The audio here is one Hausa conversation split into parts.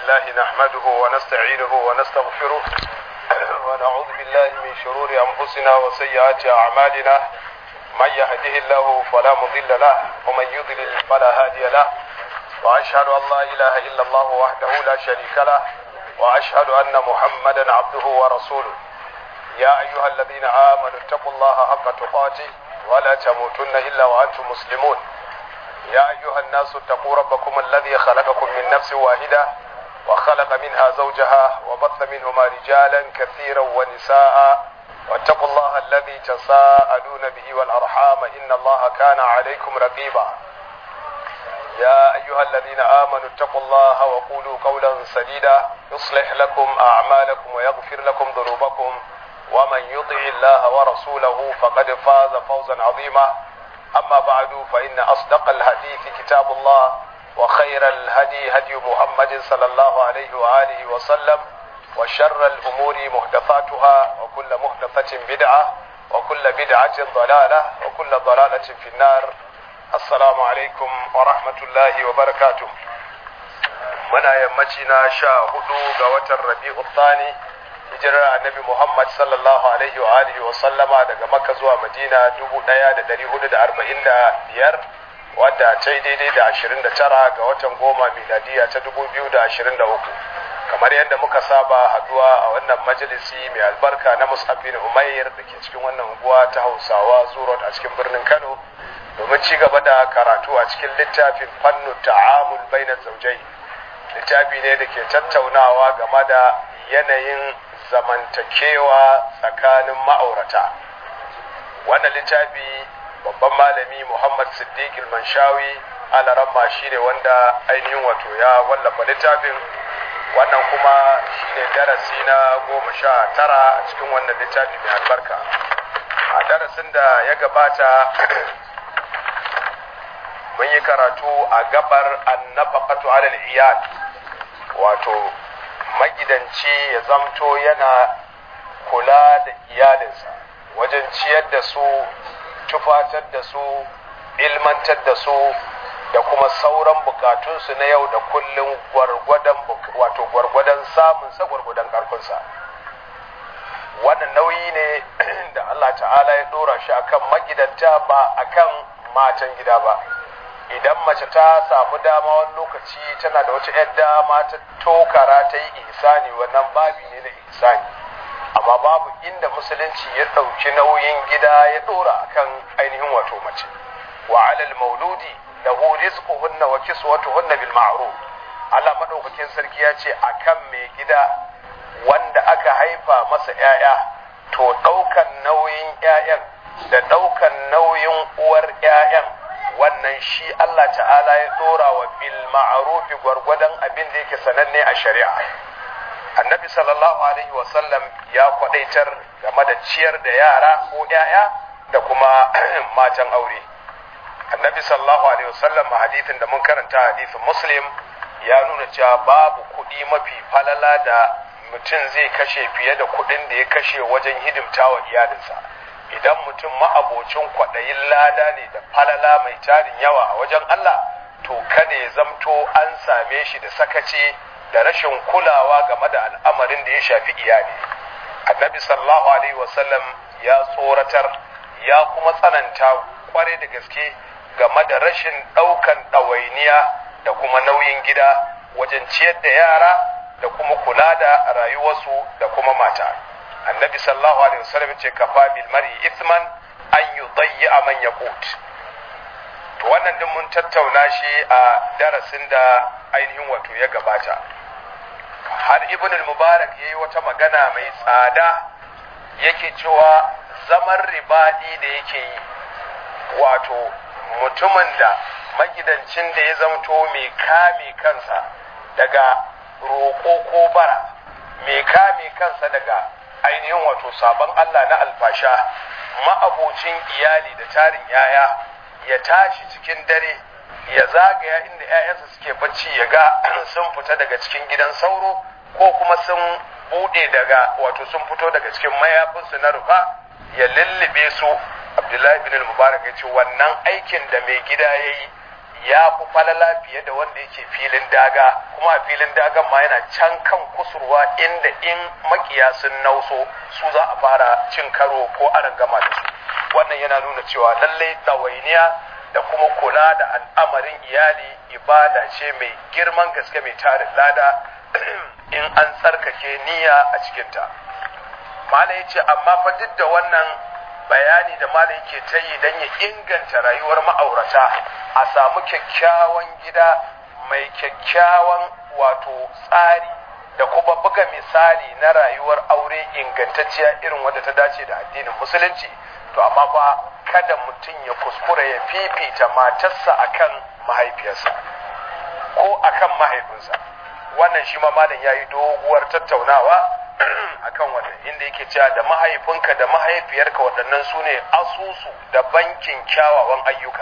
لله نحمده ونستعينه ونستغفره ونعوذ بالله من شرور أنفسنا وسيئات أعمالنا من يهده الله فلا مضل له ومن يضلل فلا هادي له وأشهد أن لا إله إلا الله وحده لا شريك له وأشهد أن محمدا عبده ورسوله يا أيها الذين آمنوا اتقوا الله حق تقاته ولا تموتن إلا وأنتم مسلمون يا أيها الناس اتقوا ربكم الذي خلقكم من نفس واحدة وخلق منها زوجها وبث منهما رجالا كثيرا ونساء واتقوا الله الذي تساءلون به والأرحام إن الله كان عليكم رقيبا يا أيها الذين آمنوا اتقوا الله وقولوا قولا سديدا يصلح لكم أعمالكم ويغفر لكم ذنوبكم ومن يطع الله ورسوله فقد فاز فوزا عظيما أما بعد فإن أصدق الحديث كتاب الله وخير الهدي هدي محمد صلى الله عليه وآله وسلم وشر الأمور محدثاتها وكل محدثة بدعة وكل بدعة ضلالة وكل ضلالة في النار السلام عليكم ورحمة الله وبركاته muna yammaci na sha hudu ga watan rabi'u thani hijirar annabi muhammad sallallahu alaihi wa alihi wa sallama daga makka zuwa madina dubu daya da dari hudu da arba'in da biyar wadda ta yi daidai da ashirin da tara ga watan goma miladiya ta dubu biyu da ashirin da uku kamar yadda muka saba haduwa a wannan majalisi mai albarka na musafin umair da ke cikin wannan unguwa ta hausawa zurot a cikin birnin kano domin ci gaba da karatu a cikin littafin fannu ta'amul bainar zaujai littafi ne da ke tattaunawa game da yanayin zamantakewa tsakanin ma'aurata wannan littafi babban malami muhammad siddiq manshawi alaramma shi ne wanda ainihin wato ya wallafa littafin wannan kuma shi ne darasi na goma sha tara a cikin wannan littafi mai albarka a darasin da ya gabata mun yi karatu a gabar annafaqatu alal iyal wato magidanci ya zamto yana kula da iyalinsa wajen ciyar da su tufatar da su ilmantar da su da kuma sauran bukatunsu na yau da kullum gwargwadon wato gwargwadon samunsa gwargwadon karfinsa wannan nauyi ne da Allah ta'ala ya dora shi akan magidanta ba akan matan gida ba idan mace ta samu dama wani lokaci tana da wata 'yar dama ta tokara ta yi ihsani wannan babi ne na ihsani amma babu inda musulunci ya ɗauki nauyin gida ya ɗora akan ainihin wato mace wa alal mauludi lahu rizquhunna wa kiswatuhunna bil ma'ruf Allah madaukakin sarki ya ce akan mai gida wanda aka haifa masa 'ya'ya to ɗaukan nauyin 'ya'yan da ɗaukan nauyin uwar 'ya'yan wannan shi Allah ta'ala ya dora wa bil ma'rufi gwargwadon abin da yake sananne a shari'a annabi sallallahu alaihi wasallam ya kwadaitar game da ciyar da yara ko yaya da kuma matan aure annabi sallallahu alaihi wasallam a hadithin da mun karanta hadithin muslim ya nuna cewa babu kuɗi mafi falala da mutum zai kashe fiye da kuɗin da ya kashe wajen hidimtawa iyalinsa idan mutum ma'abocin kwaɗayin lada ne da falala mai tarin yawa a wajen Allah to kada ya zamto an same shi da sakaci da rashin kulawa game da al'amarin da ya shafi iyali annabi sallallahu alaihi wasallam ya tsoratar ya kuma tsananta kware da gaske game da rashin ɗaukan ɗawainiya da kuma nauyin gida wajen ciyar da yara da kuma kula da rayuwarsu da kuma mata annabi sallallahu alaihi wasallam ce kafa bil mar'i ithman an yudayya man yaqut to wannan din mun tattauna shi a darasin da ainihin wato ya gabata har ibn al-mubarak yayi wata magana mai tsada yake cewa zaman ribadi da yake yi wato mutumin da magidancin da ya zamto mai kame kansa daga roƙo ko bara mai kame kansa daga ainihin wato sabon Allah na alfasha ma'abocin iyali da tarin yaya ya tashi cikin dare ya zagaya inda 'ya'yansa suke bacci ya ga sun fita daga cikin gidan sauro ko kuma sun bude daga wato sun fito daga cikin mayafinsu na rufa ya lullube su abdullahi bin mubarak ya ce wannan aikin da mai gida ya yi ya fi falala fiye da wanda yake filin daga kuma a filin dagan ma yana can kan kusurwa inda in makiya sun nauso su za a fara cin karo ko aran gama da su wannan yana nuna cewa lallai ɗawainiya da kuma kula da al'amarin iyali ibada ce mai girman gaske mai tarin lada in an tsarkake niyya a cikinta mala ya ce amma fa duk da wannan bayani da mala yake ta yi don ya inganta rayuwar ma'aurata a samu kyakkyawan gida mai kyakkyawan wato tsari da kuma buga misali na rayuwar aure ingantacciya irin wadda ta dace da addinin musulunci to amma fa kada mutum ya kuskura ya fifita matarsa akan mahaifiyarsa ko akan mahaifinsa wannan shi ma malam yayi doguwar tattaunawa akan wannan inda yake cewa da mahaifinka da mahaifiyarka waɗannan su ne asusu da bankin kyawawan ayyuka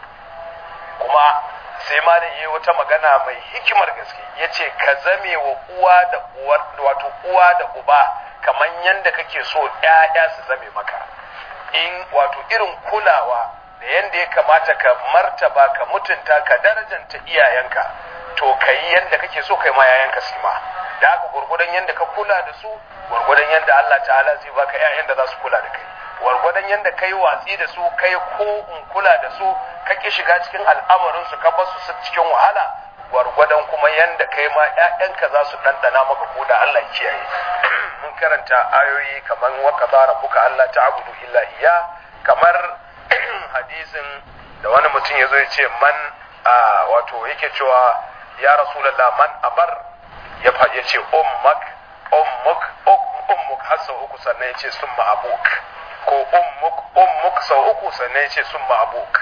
kuma sai malam yayi wata magana mai hikimar gaske yace ka zame wa uwa da uwar wato uwa da uba kamar yanda kake so ƴaƴa su zame maka in wato irin kulawa da yanda ya kamata ka martaba ka mutunta ka darajanta iyayenka to ka yi yanda kake so kai ma yayanka su ma da haka gurgudan yanda ka kula da su gurgudan yanda Allah ta'ala zai baka ƴaƴan da za su kula da kai gwargwadon yanda kai watsi da su kai ko in kula da su ka ki shiga cikin al'amarin su ka basu su cikin wahala gwargwadon kuma yanda kai ma ƴaƴanka za su dandana maka ko da Allah ya kiyaye mun karanta ayoyi kamar wa qadara rabbuka alla ta'budu illa iya kamar hadisin da wani mutum yazo ya ce man wato yake cewa ya rasulullah man abar ya ya ce ummak ummuk ummuk har sau uku sannan ya ce summa abuk ko ummuk ummuk sau uku sannan ya ce summa abuk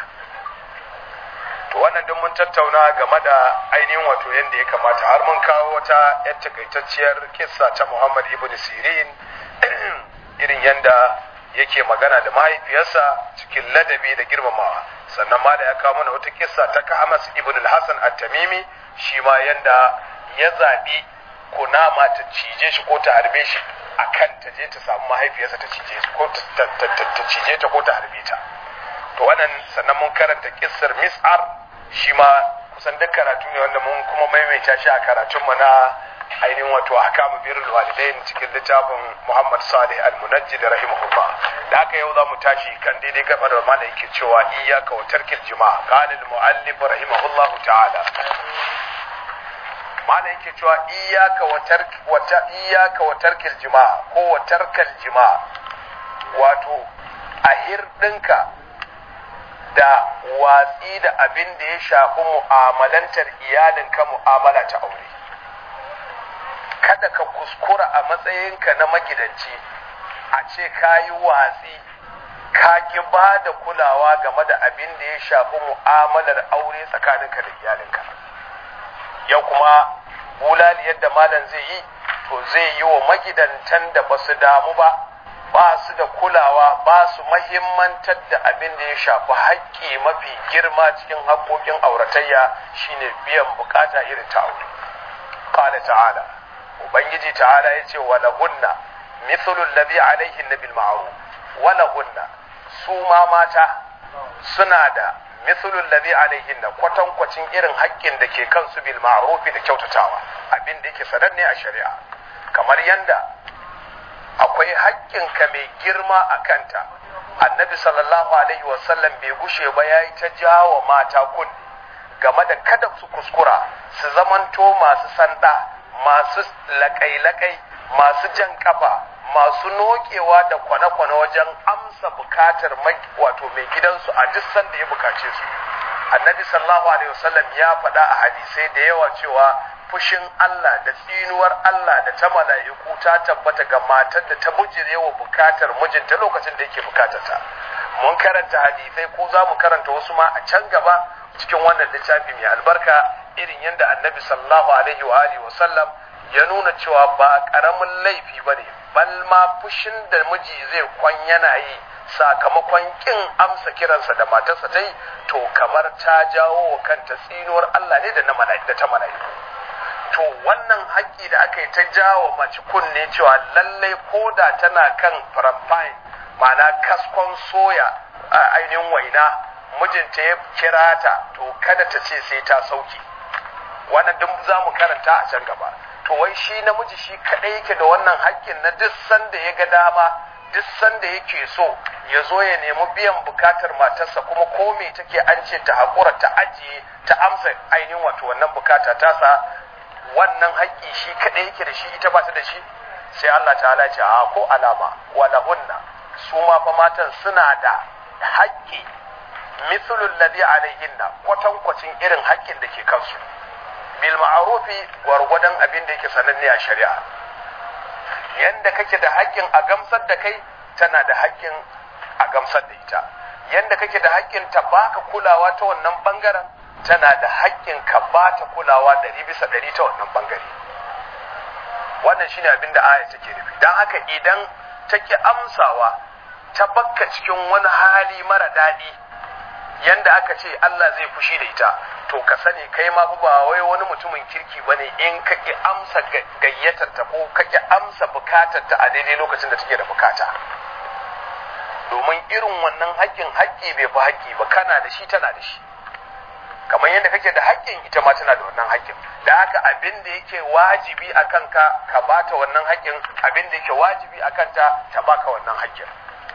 to wannan duk mun tattauna game da ainihin wato yadda ya kamata har mun kawo wata yar takaitacciyar kissa ta Muhammad ibn Sirin irin yadda yake magana da mahaifiyarsa cikin ladabi da girmamawa sannan ma da ya kawo mana wata kissa ta Kahmas ibn al-Hasan at-Tamimi shi ma yanda ya zabi kunama ta cije shi ko ta harbe shi akan ta je ta samu mahaifiyarsa ta cije shi ko ta cije ta ko ta harbe ta to wannan sannan mun karanta kissar Mis'ar shi ma kusan duk karatu ne wanda mun kuma maimaita shi a karatunmu na ainihin wato ahkamu birrul walidain cikin littafin Muhammad Salih Al-Munajjid rahimahullah da haka yau za mu tashi kan daidai gaba da mana yake cewa iyyaka wa tarkil jima'a qala al-muallif rahimahullah ta'ala mana yake cewa iyyaka wa tark wa iyyaka wa tarkil jima'a ko wa tarkal jima'a wato a hirdinka da watsi da abin da ya shafi mu'amalantar iyalinka mu'amala ta aure kada ka kuskura a matsayinka na magidanci a ce ka yi watsi ka ki ba da kulawa game da abin da ya shafi mu'amalar aure tsakaninka da iyalinka yau kuma bulali yadda malam zai yi to zai yi wa magidantan da ba su damu ba ba su da kulawa ba su mahimmantar da abin da ya shafi haƙƙi mafi girma cikin haƙƙoƙin auratayya shine biyan bukata irin ta aure qala ta'ala ubangiji ta'ala yace wala hunna mithlu alladhi alayhi nabil ma'ruf wala hunna su ma mata suna da mithlu alladhi alayhi kwatankwacin irin haƙƙin da ke kansu bil ma'ruf da kyautatawa abin da yake sananne a shari'a kamar yanda akwai haƙƙinka mai girma a kanta annabi sallallahu alaihi wasallam bai gushe ba ya yi ta jawo mata kunne game da kada su kuskura su zamanto masu sanda masu laƙai-laƙai masu jan kafa masu nokewa da kwane-kwane wajen amsa bukatar wato mai gidansu a duk sanda ya bukace su annabi sallallahu alaihi wasallam ya faɗa a hadisai da yawa cewa fushin Allah da tsinuwar Allah da ta mala'iku ta tabbata ga matar da ta bujire wa bukatar mijinta lokacin da yake bukatata mun karanta hadisai ko za mu karanta wasu ma a can gaba cikin wannan littafi mai albarka irin yadda annabi sallallahu alaihi wa alihi wa sallam ya nuna cewa ba karamin laifi bane bal ma fushin da miji zai kwan yana yi sakamakon kin amsa kiransa da matarsa ta yi to kamar ta jawo wa kanta tsinuwar Allah ne da na da ta mala'iku to wannan haƙƙi da aka yi ta jawo mace kunne cewa lallai ko da tana kan faramfain ma'ana kaskon soya a ainihin waina mijinta ya kira ta to kada ta ce sai ta sauke wannan duk za mu karanta a can gaba to wai shi namiji shi kadai yake da wannan haƙƙin na duk sanda ya ga dama duk sanda yake so ya zo ya nemi biyan bukatar matarsa kuma ko me take an ce ta haƙura ta ajiye ta amsa ainihin wato wannan bukata tasa wannan haƙƙi shi kadai yake da shi ita ba ta da shi sai Allah ta'ala ce a ko alama walahunna su ma fa matan suna da haƙƙi mithlul ladhi alaihinna kwatankwacin irin haƙƙin da ke kansu bil ma'rufi gwargwadon abin da yake sananne a shari'a yanda kake da haƙƙin a gamsar da kai tana da haƙƙin a gamsar da ita yanda kake da haƙƙin ta baka kulawa ta wannan bangaren tana da haƙƙin ka bata kulawa ɗari bisa ɗari ta wannan bangare wannan shine abin da aya take nufi don haka idan take amsawa ta bakka cikin wani hali mara daɗi yanda aka ce Allah zai fushi da ita to ka sani kai ma ba wai wani mutumin kirki bane in ka ki amsa gayyatar ta ko ka ki amsa bukatar ta a daidai lokacin da take da bukata domin irin wannan haƙƙin haƙƙi bai fi haƙƙi ba kana da shi tana da shi kamar yadda kake da haƙƙin ita ma tana da wannan haƙƙin da haka abin da yake wajibi a kanka ka bata wannan haƙƙin abin da yake wajibi a kanta ta baka wannan haƙƙin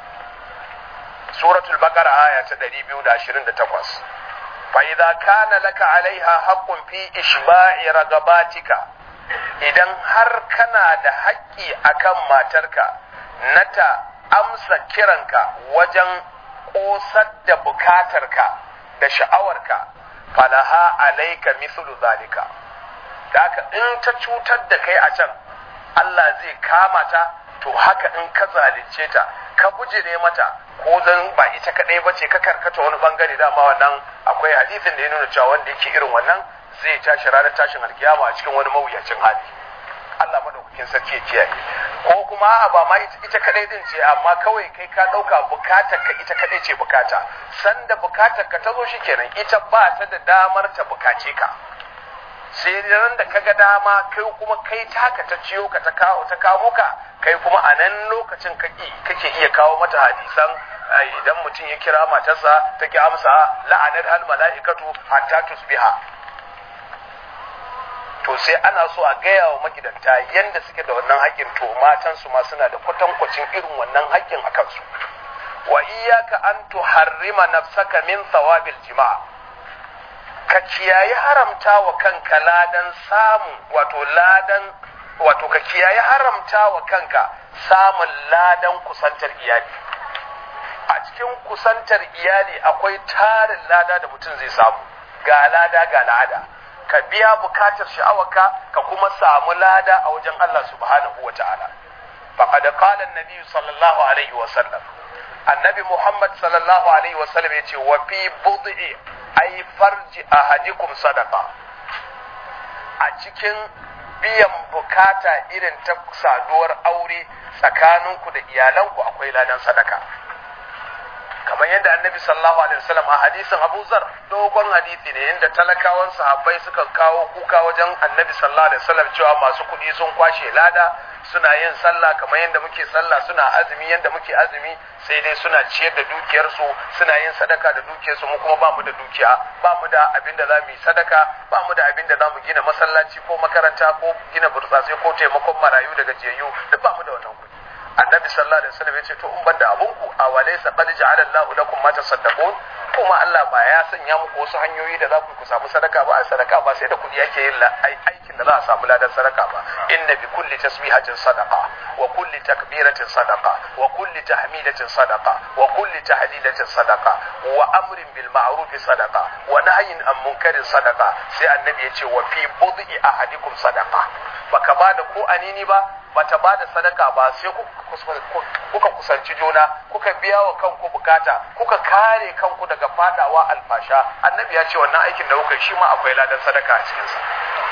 suratul baqara aya ta 228 fa idza kana laka alaiha haqqun fi ishba'i ragabatika idan har kana da haƙƙi akan matarka na ta amsa kiranka wajen ƙosar da bukatarka da sha'awarka falaha alaika mithlu zalika da haka in ta cutar da kai a can Allah zai kama ta to haka in ka zalunce ta ka bujire mata ko zan ba ita kadai bace ka karkata wani bangare dama wannan akwai hadisin da ya nuna cewa wanda yake irin wannan zai tashi ranar tashin alkiyama a cikin wani mawuyacin hali Allah madaukakin sarki ya kiyaye ko kuma ba ma ita kadai din ce amma kawai kai ka dauka bukatar ka ita kadai ce bukata sanda bukatar ka ta zo shikenan ita ba ta da damar ta bukace ka sai ran da kaga dama kai kuma kai taka ta ciyo ka ta kawo ta kawo ka kai kuma a nan lokacin kake kake iya kawo mata hadisan idan mutum ya kira matarsa ta ki amsa la'anar hal mala'ikatu hatta tusbiha to sai ana so a gaya wa magidanta yanda suke da wannan haƙƙin to matan su ma suna da kwatankwacin irin wannan haƙƙin a kansu wa iyyaka an tuharrima nafsaka min thawabil jima'a ka kiyaye haramta wa kanka ladan samun wato ladan wato ka kiyaye haramta wa kanka samun ladan kusantar iyali a cikin kusantar iyali akwai tarin lada da mutum zai samu ga lada ga lada ka biya bukatar sha'awarka ka kuma samu lada a wajen Allah subhanahu wa ta'ala faqad qala an-nabi sallallahu alaihi wa sallam annabi Muhammad sallallahu alaihi wa sallam yace wa fi bud'i ay farji ahadikum sadaqa a cikin biyan bukata irin ta saduwar aure tsakaninku da iyalanku akwai ladan sadaka kamar yadda annabi sallallahu alaihi wasallam a hadisin Abu Zar dogon hadisi ne inda talakawan sahabbai suka kawo kuka wajen annabi sallallahu alaihi wasallam cewa masu kuɗi sun kwashe lada suna yin sallah kamar yadda muke sallah suna azumi yadda muke azumi sai dai suna ciyar da dukiyarsu suna yin sadaka da dukiyarsu mu kuma ba mu da dukiya ba mu da abin da za mu yi sadaka ba mu da abin da za mu gina masallaci ko makaranta ko gina burtsatsai ko taimakon marayu daga jiyayyu duk ba mu da wannan kuɗi annabi sallallahu alaihi wasallam yace to in banda abunku a walaysa qad ja'ala Allahu lakum ma tasaddaqun kuma Allah ba ya sanya muku wasu hanyoyi da za ku ku samu sadaka ba a sadaka ba sai da kudi yake yin aikin da za a samu ladan sadaka ba inna bi kulli tasbihatin sadaqa wa kulli takbiratin sadaqa wa kulli tahmidatin sadaqa wa kulli tahlilatin sadaqa wa amrin bil ma'ruf sadaqa wa nahyin an munkarin sadaqa sai annabi yace wa fi bud'i ahadikum sadaqa baka bada ko anini ba bata ba da sadaka ba sai kuka kusanci juna kuka biya wa kanku bukata kuka kare kanku daga fadawa alfasha annabi ya ce wannan aikin da kuka shi ma akwai ladan sadaka a cikinsa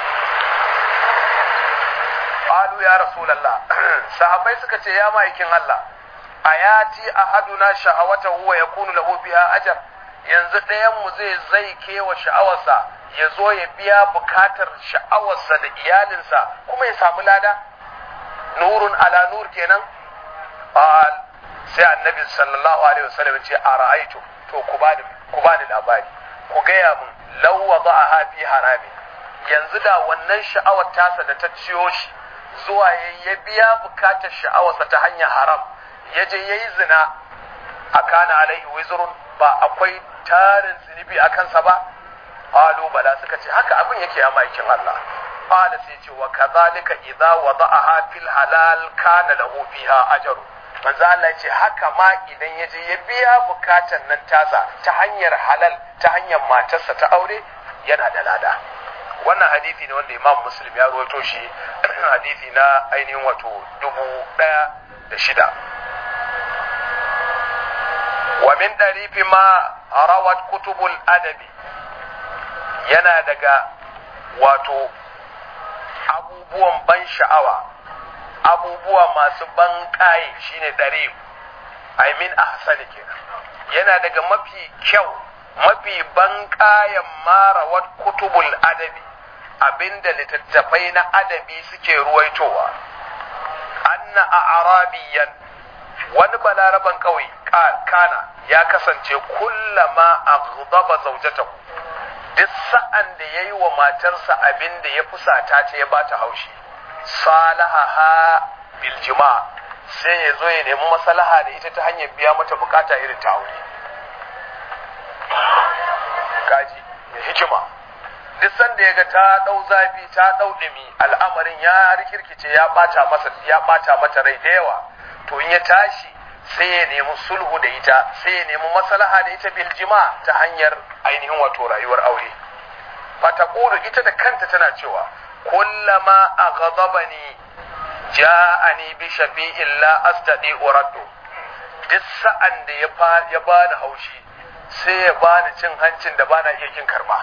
qalu ya rasulullah sahabbai suka ce ya ma'aikin Allah ayati ahaduna shahawatahu wa yakunu lahu biha ajr yanzu ɗayan mu zai zai kewa sha'awarsa ya zo ya biya bukatar sha'awarsa da iyalinsa kuma ya samu lada nurun ala nur kenan qal sai annabi sallallahu alaihi wasallam ce a ra'aitu to ku bani ku bani labari ku gaya min law wada'aha fi haramin yanzu da wannan sha'awar tasa da ta ciyo shi zuwa ya biya bukatar sha'awarsa ta hanyar haram ya je yayi zina a kana alaihi wizrun ba akwai tarin zunubi a kansa ba qalu bala suka ce haka abin yake a maikin Allah qala sai ce wa kadhalika idza wada'aha fil halal kana lahu fiha ajru manzo Allah ce haka ma idan ya je ya biya bukatan nan tasa ta hanyar halal ta hanyar matarsa ta aure yana da lada wannan hadisi ne wanda Imam Muslim ya rawaito shi hadisi na ainihin wato dubu ɗaya da shida wa min darifi ma rawat kutubul adabi yana daga wato abubuwan ban sha'awa abubuwa masu ban ƙaye shine dare I mean ahsani kenan yana daga mafi kyau mafi ban ƙayan marawar kutubul adabi abinda littattafai na adabi suke ruwaitowa anna a arabiyan wani balaraban kawai kana ya kasance kullama a gudaba zaujatahu duk sa'an da ya yi wa matarsa abin da ya fusata ta ya bata haushi salaha biljima sai ya zo ya nemi maslaha da ita ta hanyar biya mata bukata irin ta aure kaji mai hikima duk sanda ya ga ta dau zafi ta dau dumi al'amarin ya rikirkice ya bata masa ya bata mata rai da yawa to in ya tashi sai ya nemi sulhu da ita sai ya nemi maslaha da ita biljima ta hanyar ainihin wato rayuwar aure fataqulu ita da kanta tana cewa kullama aghadabani ja'ani bi shafi'in la astadi uraddu duk sa'an da ya ya bani haushi sai ya bani cin hancin da bana iya kin karba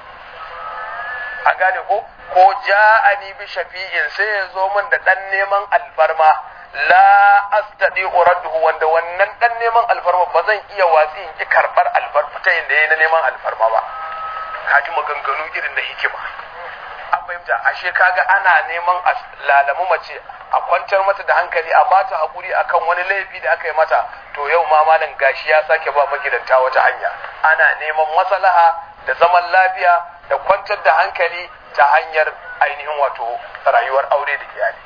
an gane ko ko ja'ani bi shafi'in sai ya zo min da dan neman alfarma la astadi uraddu wanda wannan dan neman alfarma ba zan iya watsi in ki karbar alfarma ta yin da yayi na neman alfarma ba kaji maganganu irin da hikima an fahimta ashe kaga ana neman a lalamu mace a kwantar mata da hankali a bata hakuri akan wani laifi da aka yi mata to yau ma malam gashi ya sake ba magidanta wata hanya ana neman maslaha da zaman lafiya da kwantar da hankali ta hanyar ainihin wato rayuwar aure da iyali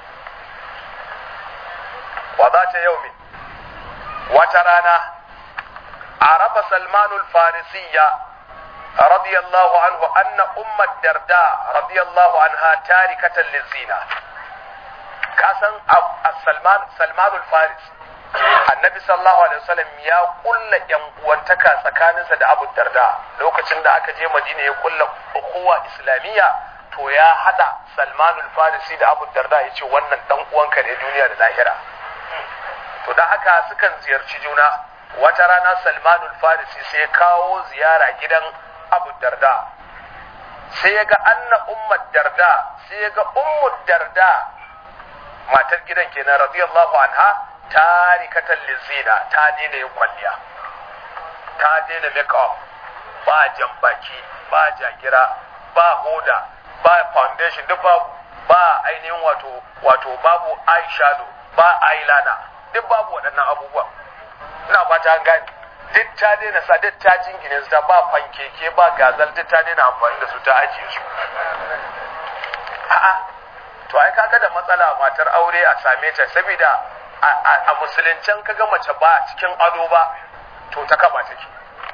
wa za ta yau wata rana arafa salmanul farisiyya رضي الله عنه أن أم الدرداء رضي الله عنها تاركة للزينة كاسن سلمان سلمان الفارس annabi sallallahu alaihi wasallam ya kulla yan uwantaka tsakaninsa da Abu Darda lokacin da aka je Madina ya kulla ukhuwa islamiyya to ya hada Salman al-Farisi da Abu Darda yace wannan dan uwanka ne duniya da lahira to dan haka sukan ziyarci juna wata rana Salman al-Farisi sai ya kawo ziyara gidan abu darda sai ya ga anna ummar darda sai ya ga ummar darda matar gidan kenan radiyallahu anha tarikatan lizina ta daina yin kwalliya ta daina make-up ba jambaki ba jagira ba hoda ba foundation duk babu ba ainihin wato wato babu eyeshadow ba eyeliner duk babu waɗannan abubuwa ina fata an gane duk ta daina sa duk ta jingine su ta ba fankeke ba gazal duk ta daina amfani da su ta ajiye su a'a to ai kaga da matsala matar aure a same ta saboda a musuluncen kaga mace ba cikin ado ba to ta kaba take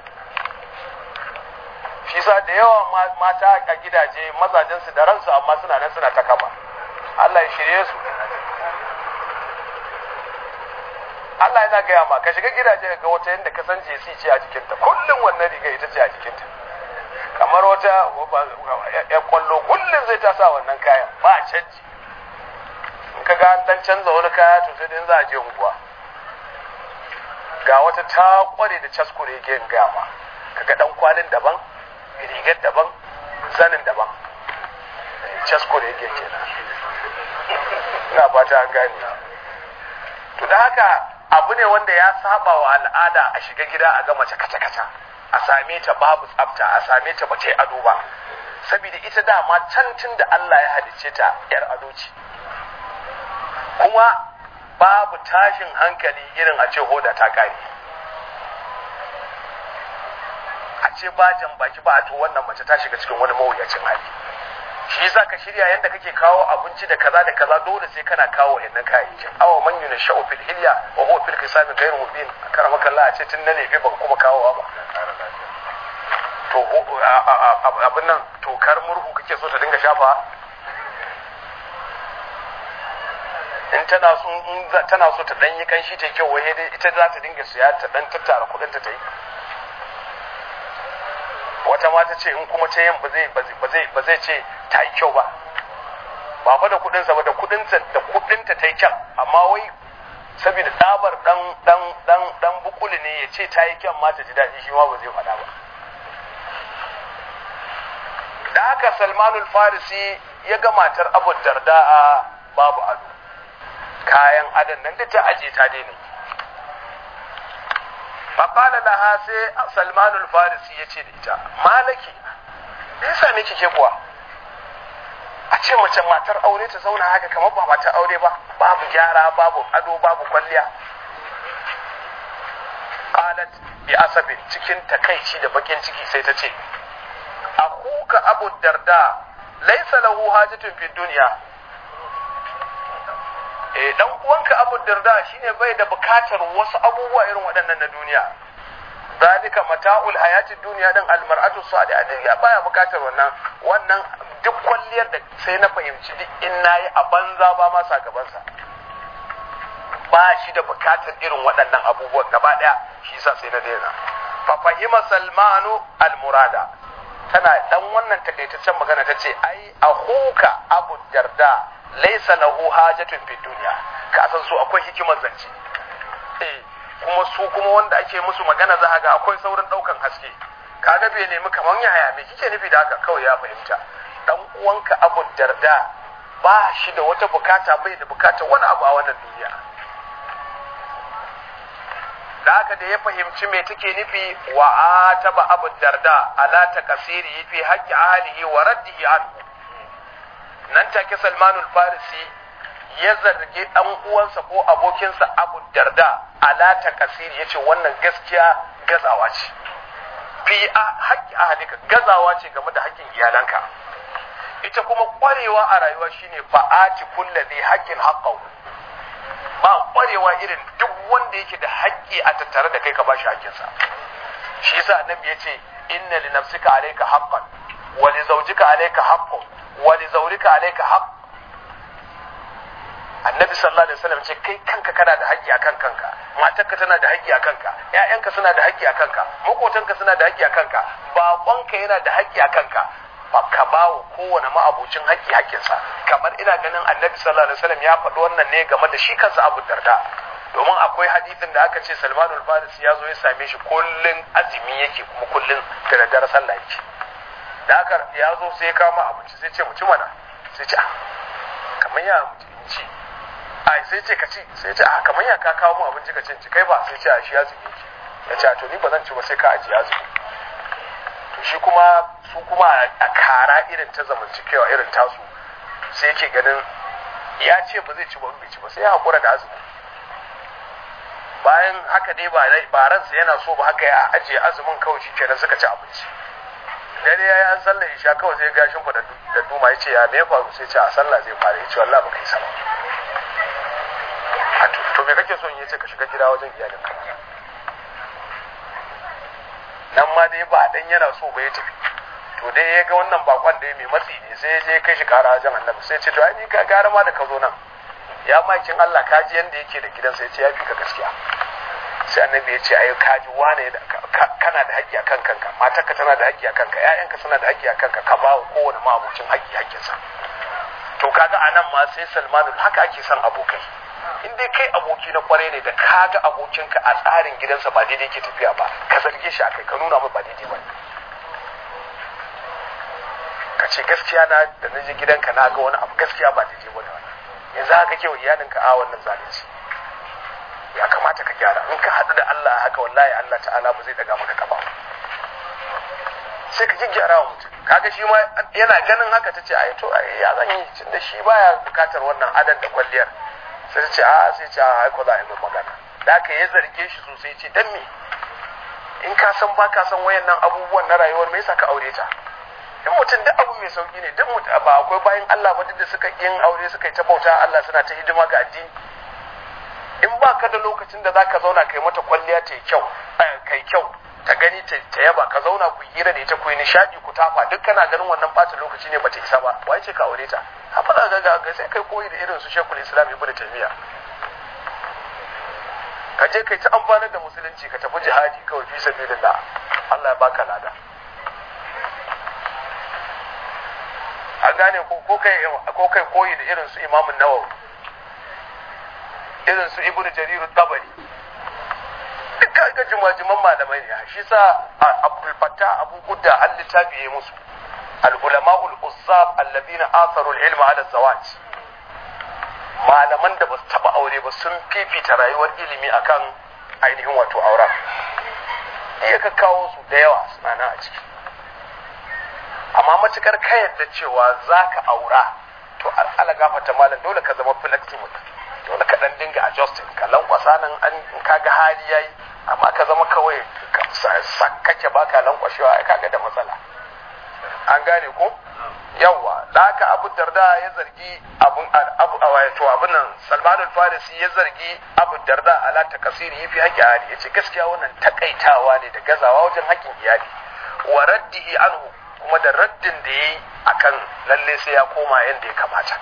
shi sa da yawa mata a gidaje mazajen su da ransu amma suna nan suna ta kaba Allah ya shirye su Allah yana gaya ma ka shiga gidaje ga wata yadda ka san jesi ce a jikinta kullum wannan riga ita ce a jikinta kamar wata ya kwallo kullum zai ta sa wannan kayan ba a canji in ka ga an dan canza wani kaya to sai dai za a je unguwa ga wata ta kware da caskure ke in gaya ma kaga dan kwalin daban rigar daban zanin daban caskure ke kenan ina fata an gane to da haka abu ne wanda ya saba wa al'ada a shiga gida a ga mace kaca-kaca a same ta babu tsafta a same ta ba ta yi ado ba saboda ita dama can tun da Allah ya halicce ta yar ado ce kuma babu tashin hankali irin a ce hoda ta kare a ce ba jan baki ba to wannan mace ta shiga cikin wani mawuyacin hali shi yasa ka shirya yanda kake kawo abinci da kaza da kaza dole sai kana kawo wayannan kayayyakin awa man yuna sha'u fil hilya wa huwa fil qisami ghayr mubin karama kallah a ce tun na lefe ban kuma kawowa ba to abin nan tokar murhu kake so ta dinga shafa in tana so in tana so ta dan yi kanshi ta kyau wai dai ita za ta dinga siya ta dan tattara kudin ta yi wata ma ta ce in kuma ta yin ba zai ba zai ba zai ce ta yi kyau ba ba fa da kudin sa ba da kudin sa da kudin ta ta yi kyan amma wai saboda tsabar dan dan dan dan bukuli ne ya ce ta yi kyan ma ta ji daɗi shi ma ba zai faɗa ba da haka salmanul farisi ya ga matar abu darda'a babu ado kayan adon nan da ta aje ta daina faƙala laha sai salmanul farisi ya ce da ita malaki me yasa ne kike kuwa a ce mace matar aure ta zauna haka kamar ba matar aure ba babu gyara babu ado babu kwalliya qalat bi asabin cikin takaici da bakin ciki sai ta ce akuka abu darda laisa lahu hajatun fi dunya eh dan uwanka abu darda shine bai da bukatar wasu abubuwa irin waɗannan na duniya zalika mata'ul hayatid dunya dan almar'atu salihah ya baya bukatar wannan wannan duk kwalliyar da sai na fahimci duk in nayi a banza ba ma sakabansa ba shi da bukatar irin waɗannan abubuwan gaba ɗaya shi yasa sai na daina fa fahima salmanu almurada tana dan wannan takaitaccen magana ta ce ai ahuka abu darda laisa lahu hajatun fi dunya ka san su akwai hikimar zance eh kuma su kuma wanda ake musu magana za ga akwai saurin daukan haske kaga bai nemi kaman yaya me kike nufi da haka kawai ya fahimta dan uwanka abu darda ba shi da wata bukata bai da bukata wani abu a wannan duniya da haka da ya fahimci me take nufi wa ataba abu darda ala takasiri fi haqqi ahlihi wa raddihi anhu nan take salmanul farisi ya zargi dan uwansa ko abokinsa abu darda ala takasiri yace wannan gaskiya gazawa ce fi haqqi ahlika gazawa ce game da haƙƙin iyalanka ita kuma ƙwarewa a rayuwa shine fa'ati kulli haqqin haqqahu ba kwarewa irin duk wanda yake da haƙƙi a tattare da kai ka bashi haƙƙinsa shi yasa annabi ya ce inna li nafsika alayka haqqan wa li zawjika alayka haqqun wa li zawrika alayka haqq annabi sallallahu alaihi wasallam ce kai kanka kana da haƙƙi akan kanka matarka tana da haƙƙi akan ka ƴaƴanka suna da haƙƙi akan ka makotanka suna da haƙƙi akan ka baƙonka yana da haƙƙi akan ka ka ba wa kowane ma'abucin haƙƙi haƙƙinsa kamar ina ganin annabi sallallahu alaihi wasallam ya faɗi wannan ne game da shi kansa abu darda domin akwai hadisin da aka ce salmanul farisi ya zo ya same shi kullun azumi yake kuma kullun da daddare sallah yake da haka ya zo sai ya kama abinci sai ce mu ci mana sai ce kamar ya mu ci ai sai ce ka ci sai ce a kamar ya ka kawo mu abinci ka ci kai ba sai ce a shi azumi yake ya ce to ni ba zan ci ba sai ka ajiye azumi to shi kuma su kuma a kara irin ta zamantakewa irin tasu sai yake ganin ya ce ba zai ci ba bai ci ba sai ya haƙura da azumi bayan haka dai ba ransa yana so ba haka ya ajiye azumin kawai shi kenan suka ci abinci dare ya yi an sallar isha kawai sai gashin fa da duma ya ce ya me faru sai ce a sallah zai fara ya ce wallah baka yi sama to me kake so in yace ka shiga gida wajen iyalinka nan ma dai ba dan yana so ba ya tafi to dai ya ga wannan bakon da ya mai matsi ne sai ya je kai shi kara wajen annabi sai ce to ai ni ka gara ma da ka zo nan ya makin Allah ka ji yanda yake da gidansa ya ce ya fi ka gaskiya sai annabi ya ce ai ka ji wane kana da haƙƙi akan kanka matarka tana da haƙƙi akan ka ƴaƴanka suna da haƙƙi akan ka ka ba wa kowane ma'abucin haƙƙi haƙƙinsa to kaga anan ma sai Salmanu haka ake son abokai in dai kai aboki na kwarai ne da kaga abokinka a tsarin gidansa ba daidai ke tafiya ba ka zarge shi akai ka nuna mai ba daidai ba ka ce gaskiya na da na je gidanka na ga wani abu gaskiya ba daidai ba da wannan yanzu haka ke wa iyalinka a wannan zalunci ya kamata ka gyara in ka haɗu da Allah haka wallahi Allah ta'ala ba zai daga maka kafa sai ka gyara wa mutum kaga shi ma yana ganin haka ta ce ai to ya zan yi tunda shi baya bukatar wannan adan da kwalliyar sai ce a sai ce a ko za a yi magana da aka ya zarge shi sosai ce dan me in ka san ba ka san wayannan abubuwan na rayuwar me yasa ka aure ta in mutum duk abu mai sauki ne duk mutum ba akwai bayan Allah ba duk da suka yin aure suka yi ta bauta Allah suna ta hidima ga addini in ba ka da lokacin da zaka zauna kai mata kwalliya ta kyau kai kyau ta gani ta yaba ka zauna ku hira da ita ku yi nishadi ku tafa duk kana ganin wannan bata lokaci ne bata isa ba wai ce ka aure ta haka za ga ga sai kai koyi da irin su Sheikhul Islam Ibn Taymiyyah ka je kai ta amfanar da musulunci ka tafi jihadi kawai fi sabilillah Allah ya baka lada a gane ko kai ko kai koyi da irin su Imam Nawawi irin su Ibn Jarir Tabari duka ga jimajiman malamai ne shi sa Abdul Fattah Abu Gudda al littafi yayi musu al ulama ul uzzab alladhina atharu al ilma ala zawaj malaman da ba su taba aure ba sun fifita rayuwar ilimi akan ainihin wato auren iya ka kawo su da yawa suna nan a ciki amma matukar ka yadda cewa za ka aura to ala gafata malam dole ka zama flexible dole ka dan dinga adjusting ka lankwasa nan an ka ga hali yayi amma ka zama kawai kake baka lankwashewa ai kaga da matsala an gane ko yawa da haka abu darda ya zargi abun abu wato abun nan salman al-farisi ya zargi abu darda ala takasiri yafi haƙƙi hali yace gaskiya wannan takaitawa ne da gazawa wajen haƙƙin iyali wa raddihi anhu kuma da raddin da yayi akan lalle sai ya koma yanda ya kamata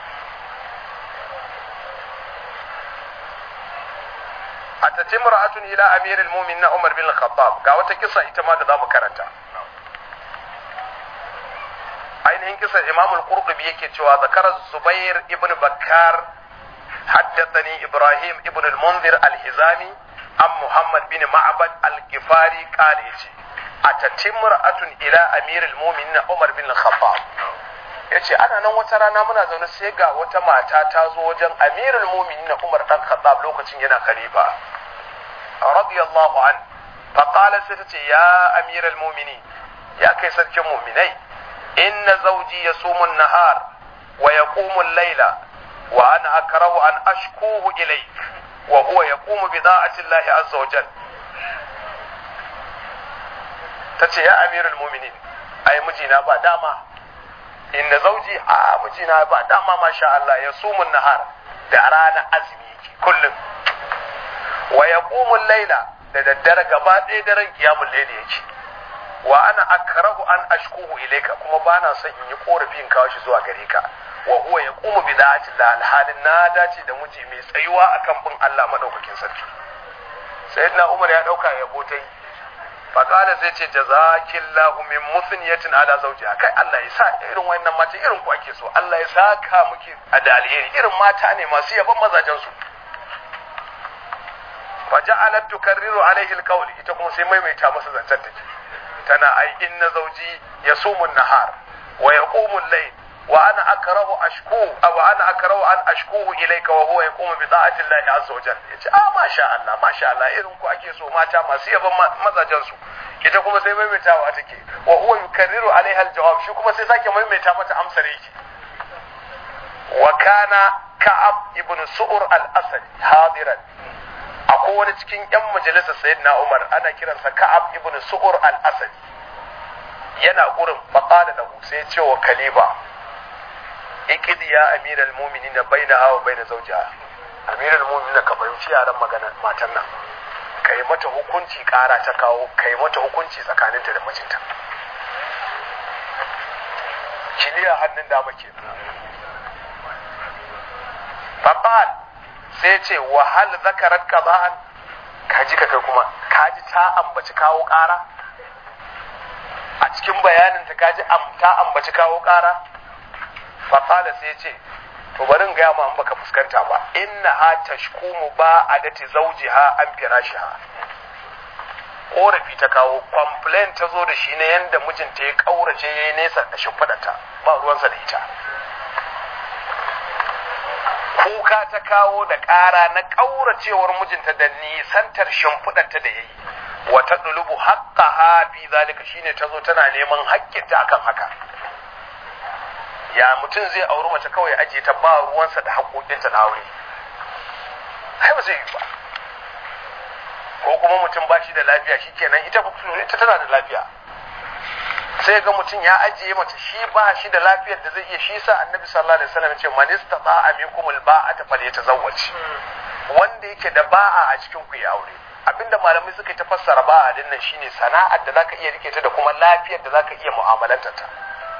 atati mar'atun ila amiril mu'minin Umar bin Khattab ga wata kisa ita ma da zamu karanta ainihin kisan Imam al-Qurtubi yake cewa zakara Zubair ibn Bakkar haddathani Ibrahim ibn al-Munzir al-Hizami an Muhammad bin Ma'bad al-Ghifari qala yace atati mar'atun ila amiril mu'minin Umar bin Khattab yace ana nan wata rana muna zaune sai ga wata mata ta zo wajen amirul mu'minin Umar dan Khattab lokacin yana khalifa radiyallahu an faqala sai tace ya amiral mu'minin ya kai sarkin mu'minai inna zawji yasumu an-nahar wa yaqumu al-layla wa ana akrahu an ashkuhu ilayk wa huwa yaqumu bi da'ati Allah azza wa jalla tace ya amiral mu'minin ai mijina ba dama inna zauji a mijina ba dama masha Allah ya sumun nahar da rana azumi yake kullum wa yaqumu laila da daddare gaba ɗaya daren qiyamul layli yake wa ana akrahu an ashkuhu ilayka kuma bana son in yi korafi in kawo shi zuwa gare ka wa huwa yaqumu bi da'ati la alhalin na dace da miji mai tsayuwa akan bin Allah madaukakin sarki sayyidina Umar ya dauka yabo tai faƙala sai ce jazakillahu min musniyatin ala zawjiha kai Allah ya sa irin wannan mata irin ku ake so Allah ya saka muke a da alheri irin mata ne masu yaban mazajen su fa ja'alat tukarriru alaihi alqawl ita kuma sai maimaita masa zancen take tana ai inna zawji yasumu an-nahar wa yaqumu al-layl wa ana akrahu ashku aw ana akrahu an ashkuhu ilayka wa huwa yaqumu bi ta'ati Allah azza wa jalla yace ah masha Allah masha Allah irin ku ake so mata masu yaban mazajen su ita kuma sai maimaitawa take wa huwa yukarriru alaiha aljawab shi kuma sai sake maimaita mata amsar yake wa kana ka'ab ibn su'ur al-asad hadiran akwai wani cikin yan majalisar sayyidina Umar ana kiransa ka'ab ibn su'ur al-asad yana gurin faqala lahu sai ce wa kaliba ikidi ya amiral muminin da bai na hawa bai na zaujiya amiral muminin ka fahimci yaran magana matan nan ka yi mata hukunci kara ta kawo ka yi mata hukunci tsakaninta da mijinta kiliya hannun dama ke babban sai ce wahal zakarar kaba'an kaji ka kai kuma kaji ta ambaci kawo kara a cikin bayaninta kaji ta ambaci kawo kara faƙala sai ce to bari in gaya ma in baka fuskanta ba inna ha tashkumu ba a dati zauji ha an firashi ha korafi ta kawo complain ta zo da shi na yanda mijinta ya kaurace ya yi nesa da shimfiɗarta ba ruwansa da ita kuka ta kawo da ƙara na ƙauracewar mijinta da nisantar shimfiɗarta da ya yi wata ɗulubu haƙƙa ha fi zalika shine ta zo tana neman haƙƙinta akan haka ya mutum zai auri mace kawai ajiye ta ba ruwansa da haƙoƙinta na aure ai ba zai yi ba ko kuma mutum ba shi da lafiya shikenan ita ita tana da lafiya sai ga mutum ya ajiye mace shi ba shi da lafiyar da zai iya shi sa annabi sallallahu alaihi wasallam ce man istata'a minkum alba'ata falyatazawwaj wanda yake da ba'a a cikin ku ya aure abinda malamai suka ta fassara ba'a din nan shine sana'ar da zaka iya rike ta da kuma lafiyar da zaka iya mu'amalantar ta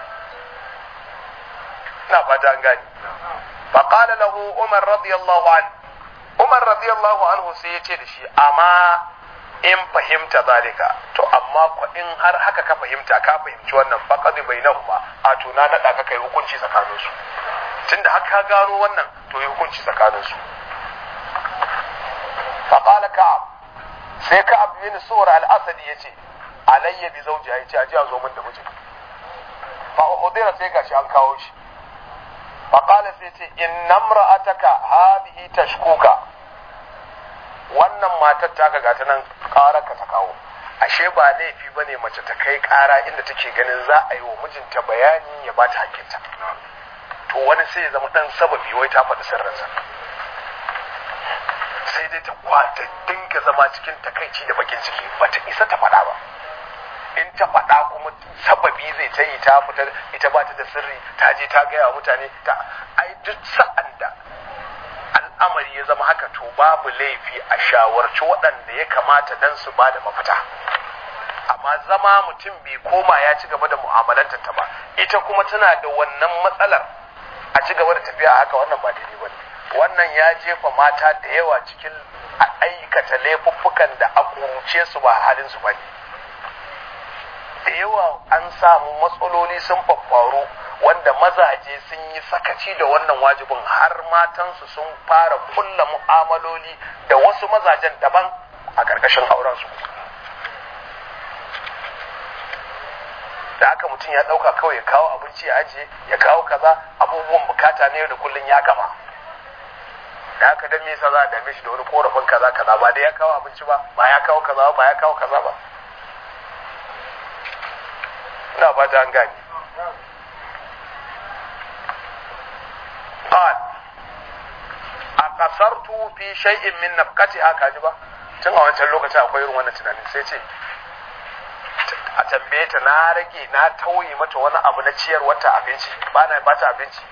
ina fata an gani fa qala lahu umar radiyallahu anhu umar radiyallahu anhu sai ya ce da shi amma in fahimta zalika to amma ko in har haka ka fahimta ka fahimci wannan faqad bainahuma a tuna na ka kai hukunci tsakanin su tunda har ka gano wannan to yi hukunci tsakanin su fa qala ka'ab sai ka'ab bin sur al-asadi yace alayya bi zawjiha yace aje a zo min da mijin fa udira sai gashi an kawo shi fa qala sai yace inna imra'ataka hadhihi tashkuka wannan matar taka gata nan ƙarar ka ta kawo ashe ba laifi ba ne mace ta kai ƙara inda take ganin za a yi wa mijinta bayani ya ba ta hakinta to wani sai ya zama ɗan sababi wai ta faɗi sirrinsa sai dai ta kwata dinga zama cikin takaici da bakin ciki ba ta isa ta faɗa ba in ta faɗa kuma sababi zai ta yi ta fitar ita ba ta da sirri ta je ta gaya wa mutane ta ai duk sa'an da al'amari ya zama haka to babu laifi a shawarci waɗanda ya kamata dan su ba da mafita amma zama mutum bai koma ya ci gaba da mu'amalanta ta ba ita kuma tana da wannan matsalar a ci gaba da tafiya haka wannan ba daidai ba wannan ya jefa mata da yawa cikin aikata laifuffukan da a kuruce su ba halin su bane da yawa an samu matsaloli sun faffaru wanda mazaje sun yi sakaci da wannan wajibin har matansu sun fara kulla mu'amaloli da wasu mazajen daban a ƙarƙashin aurensu da haka mutum ya ɗauka kawai ya kawo abinci ya ajiye ya kawo kaza abubuwan bukata ne da kullum ya gama da haka dan me yasa za a dame shi da wani korafin kaza kaza ba da ya kawo abinci ba ba ya kawo kaza ba ya kawo kaza ba ina fata an gane قال أقصرت في شيء من نفقتها كاجبا tun a wancan lokacin akwai irin wannan tunanin sai ce a tambaye ta na rage na tauye mata wani abu na ciyar wata abinci ba na bata abinci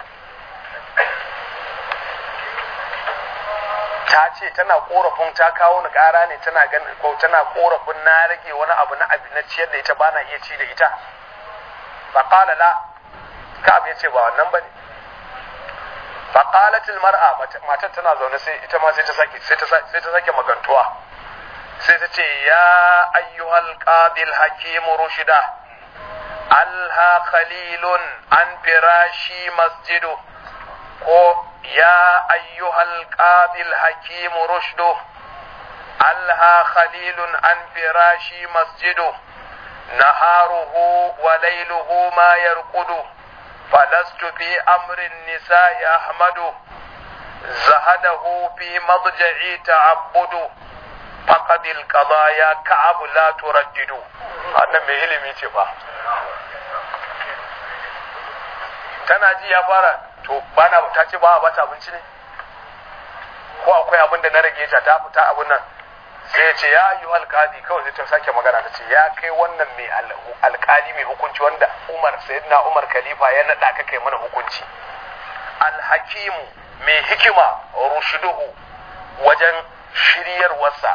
ta ce tana korafin ta kawo ni kara ne tana ganin ko tana korafin na rage wani abu na abu na ciyar da ita ba na iya ci da ita fa qala la ka ya ce ba wannan bane فقالت المرأة matar tana zaune sai ita ma sai ta sake sai ta sai ta sake magantuwa sai ta ce ya ayyuhal qadil hakim rushida alha khalilun an firashi masjidu ko ya ayyuhal qadil hakim rushdu alha khalilun an firashi masjidu naharuhu wa layluhu ma yarqudu فلست في أمر النساء أحمد زهده في مضجعي تعبد فقد القضايا كعب لا تردد أنا mai ilimi ce ba tana ji ya fara to bana ta ce ba a bata abinci ne ko akwai abin da na rage ta ta fita abin nan sai ya ce ya yi alkali kawai sai ta sake magana ta ce ya kai wannan mai alkali mai hukunci wanda umar sayyidina umar khalifa ya naɗa ka kai mana hukunci alhakimu mai hikima rushiduhu wajen shiryarwarsa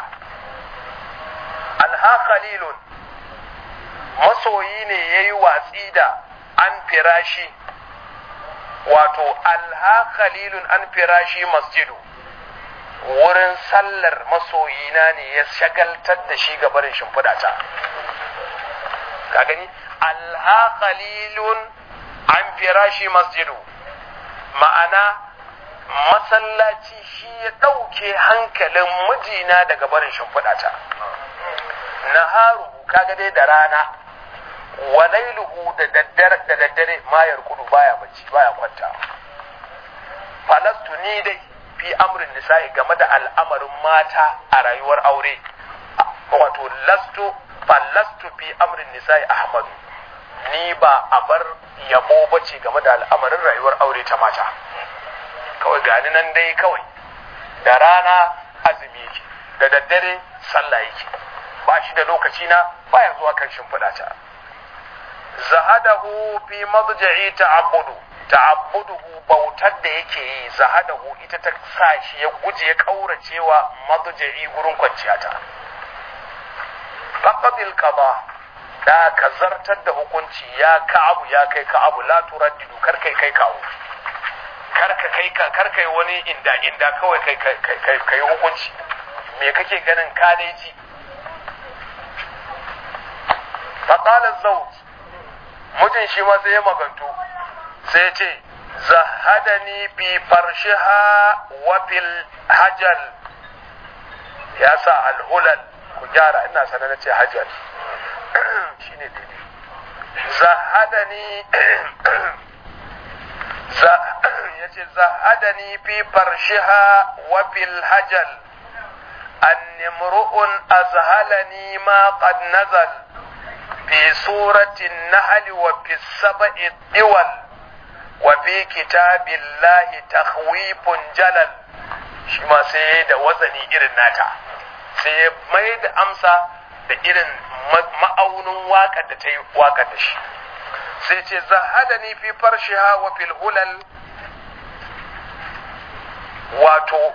alha khalilun masoyi ne ya yi watsi da an firashi wato alha khalilun an firashi masjidu wurin sallar masoyina ne ya shagaltar da shi ga barin shimfiɗa ta ka gani alha qalilun an firashi masjidu ma'ana masallaci shi ya ɗauke hankalin mijina daga barin shimfiɗa ta naharuhu kaga dai da rana wa lailuhu da daddare da daddare mayar kudu baya bacci baya kwanta falastu ni dai fi amrin nisa'i game da al'amarin mata a rayuwar aure wato lastu fallastu fi amrin nisa'i ahmadu ni ba a bar yabo bace game da al'amarin rayuwar aure ta mata kawai gani nan dai kawai da rana azumi yake da daddare sallah yake ba shi da lokaci na baya zuwa kan shimfiɗa ta zahadahu fi madja'i ta'abbudu ta'abbuduhu bautar da yake yi zahadahu ita ta sa shi ya guje ya kauracewa madja'i gurin kwanciya ta faqadil qada da ka zartar da hukunci ya ka'abu ya kai ka'abu la turaddidu kar kai kai kawo kar ka kai ka kar kai wani inda inda kawai kai kai kai kai hukunci me kake ganin ka dai ji faqala zawj mutum shi ma sai ya magantu sai ya ce zahadani fi farshiha wa fil hajal ya sa alhulal ku gyara ina sanar na ce hajal shine daidai zahadani ya ce zahadani fi farshiha wa fil hajal annimru'un azhalani ma qad nazal في سورة النحل وفي السبع الدول وفي كتاب الله تخويف جلل shi ma sai da wazani irin nata sai mai da amsa da irin ma'aunin waƙar da ta yi waƙar da shi sai ce zahadani fi farshiha wa fil hulal wato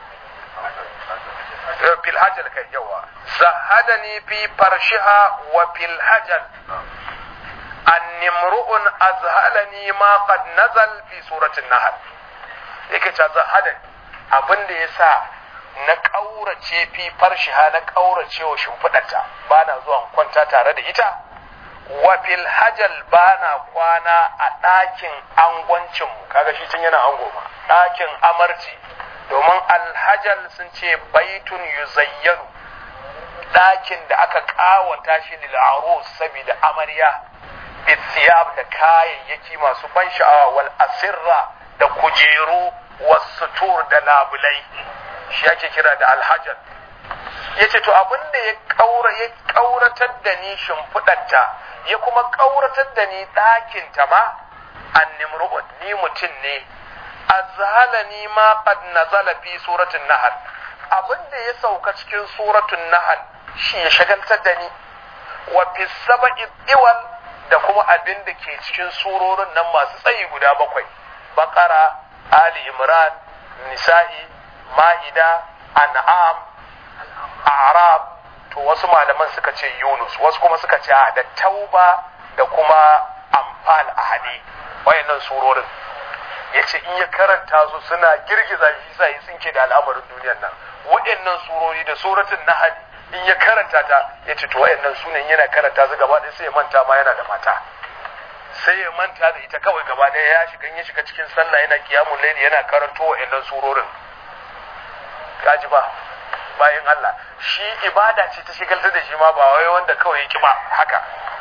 fil hajal kai yawa zahadani fi farshiha wa fil hajal annimru'un azhalani ma qad nazal fi suratin nahl yake ta zahadani abinda yasa na kaurace fi farshiha na kaurace wa shimfidarta bana zuwa kwanta tare da ita wa fil hajal bana kwana a ɗakin angwancin mu kaga shi tun yana ango ma ɗakin amarci domin alhajal sun ce baitun yuzayyanu ɗakin da aka ƙawata shi lil'arus saboda amarya bithiyab da kayayyaki masu ban sha'awa wal asirra da kujeru wasutur da labulai shi ake kira da alhajal ya ce to abin da ya ƙauratar da ni shimfiɗarta ya kuma ƙauratar da ni ɗakinta ma an ni mutum ne azhalani ma qad nazala fi suratul nahl abinda ya sauka cikin suratul nahl shi ya shagaltar da ni wa fi sab'i iwal da kuma abin da ke cikin surorin nan masu tsayi guda bakwai baqara ali imran nisa'i ma'ida an'am a'rab to wasu malaman suka ce yunus wasu kuma suka ce da tauba da kuma amfal ahadi wayannan surorin ya ce in ya karanta su suna girgiza shi sa ya tsinke da al'amarin duniyar nan waɗannan surori da suratun nahali in ya karanta ta ya ce to waɗannan sunan yana karanta su gaba ɗaya sai ya manta ma yana da mata sai ya manta da ita kawai gaba ɗaya ya shiga ya shiga cikin sallah yana kiyamun laili yana karanto waɗannan surorin kaji ba bayan Allah shi ibada ce ta shigaltar da shi ma ba wai wanda kawai ya ki ba haka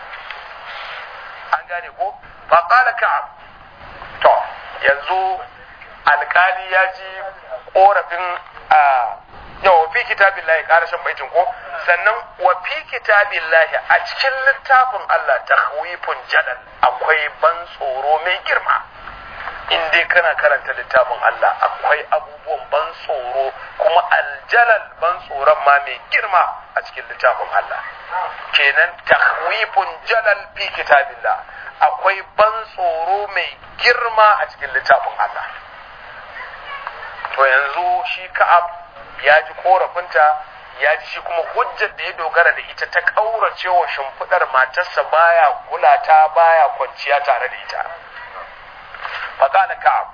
an gane ko fa qala ka'ab to yanzu alkali ya ji korafin a yau fi kitabin lahi karashin baitin ko sannan wa fi kitabin lahi a cikin littafin Allah tahwifun jadal akwai ban tsoro mai girma in dai kana karanta littafin Allah akwai abubuwan ban tsoro kuma aljalal ban tsoron ma mai girma a cikin littafin Allah kenan tahwifun jalal fi kitabillah akwai ban tsoro mai girma a cikin littafin Allah to yanzu shi ka'ab ya ji korafinta ya ji shi kuma hujjar da ya dogara da ita ta ƙaurace wa shimfiɗar matarsa baya kulata baya kwanciya tare da ita faƙala ka'ab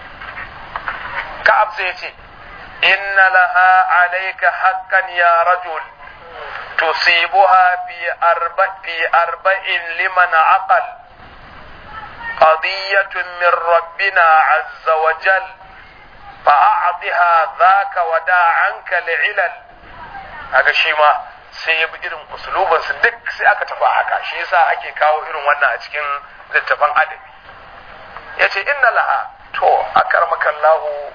ka'ab sai ce inna laha alayka haqqan ya rajul tusibuha fi arba fi arba'in liman aqal قضية من ربنا عز وجل فأعطها ذاك ودع عنك لعلل haka shi ma sai ya bi irin usulubin su duk sai aka tafi haka shi yasa ake kawo irin wannan a cikin littafan adabi ya ce inna laha to akar makallahu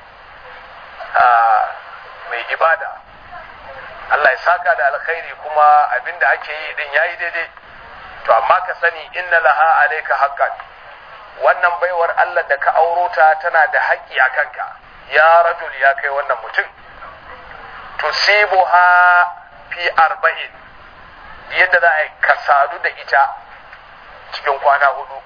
mai ibada Allah ya saka da alkhairi kuma abinda ake yi din yayi daidai to amma ka sani inna laha alayka haqqan wannan baiwar Allah da ka auro ta tana da haƙƙi a kanka ya rajul ya kai wannan mutum tusibuha fi arba'in yadda za a yi ka sadu da ita cikin kwana hudu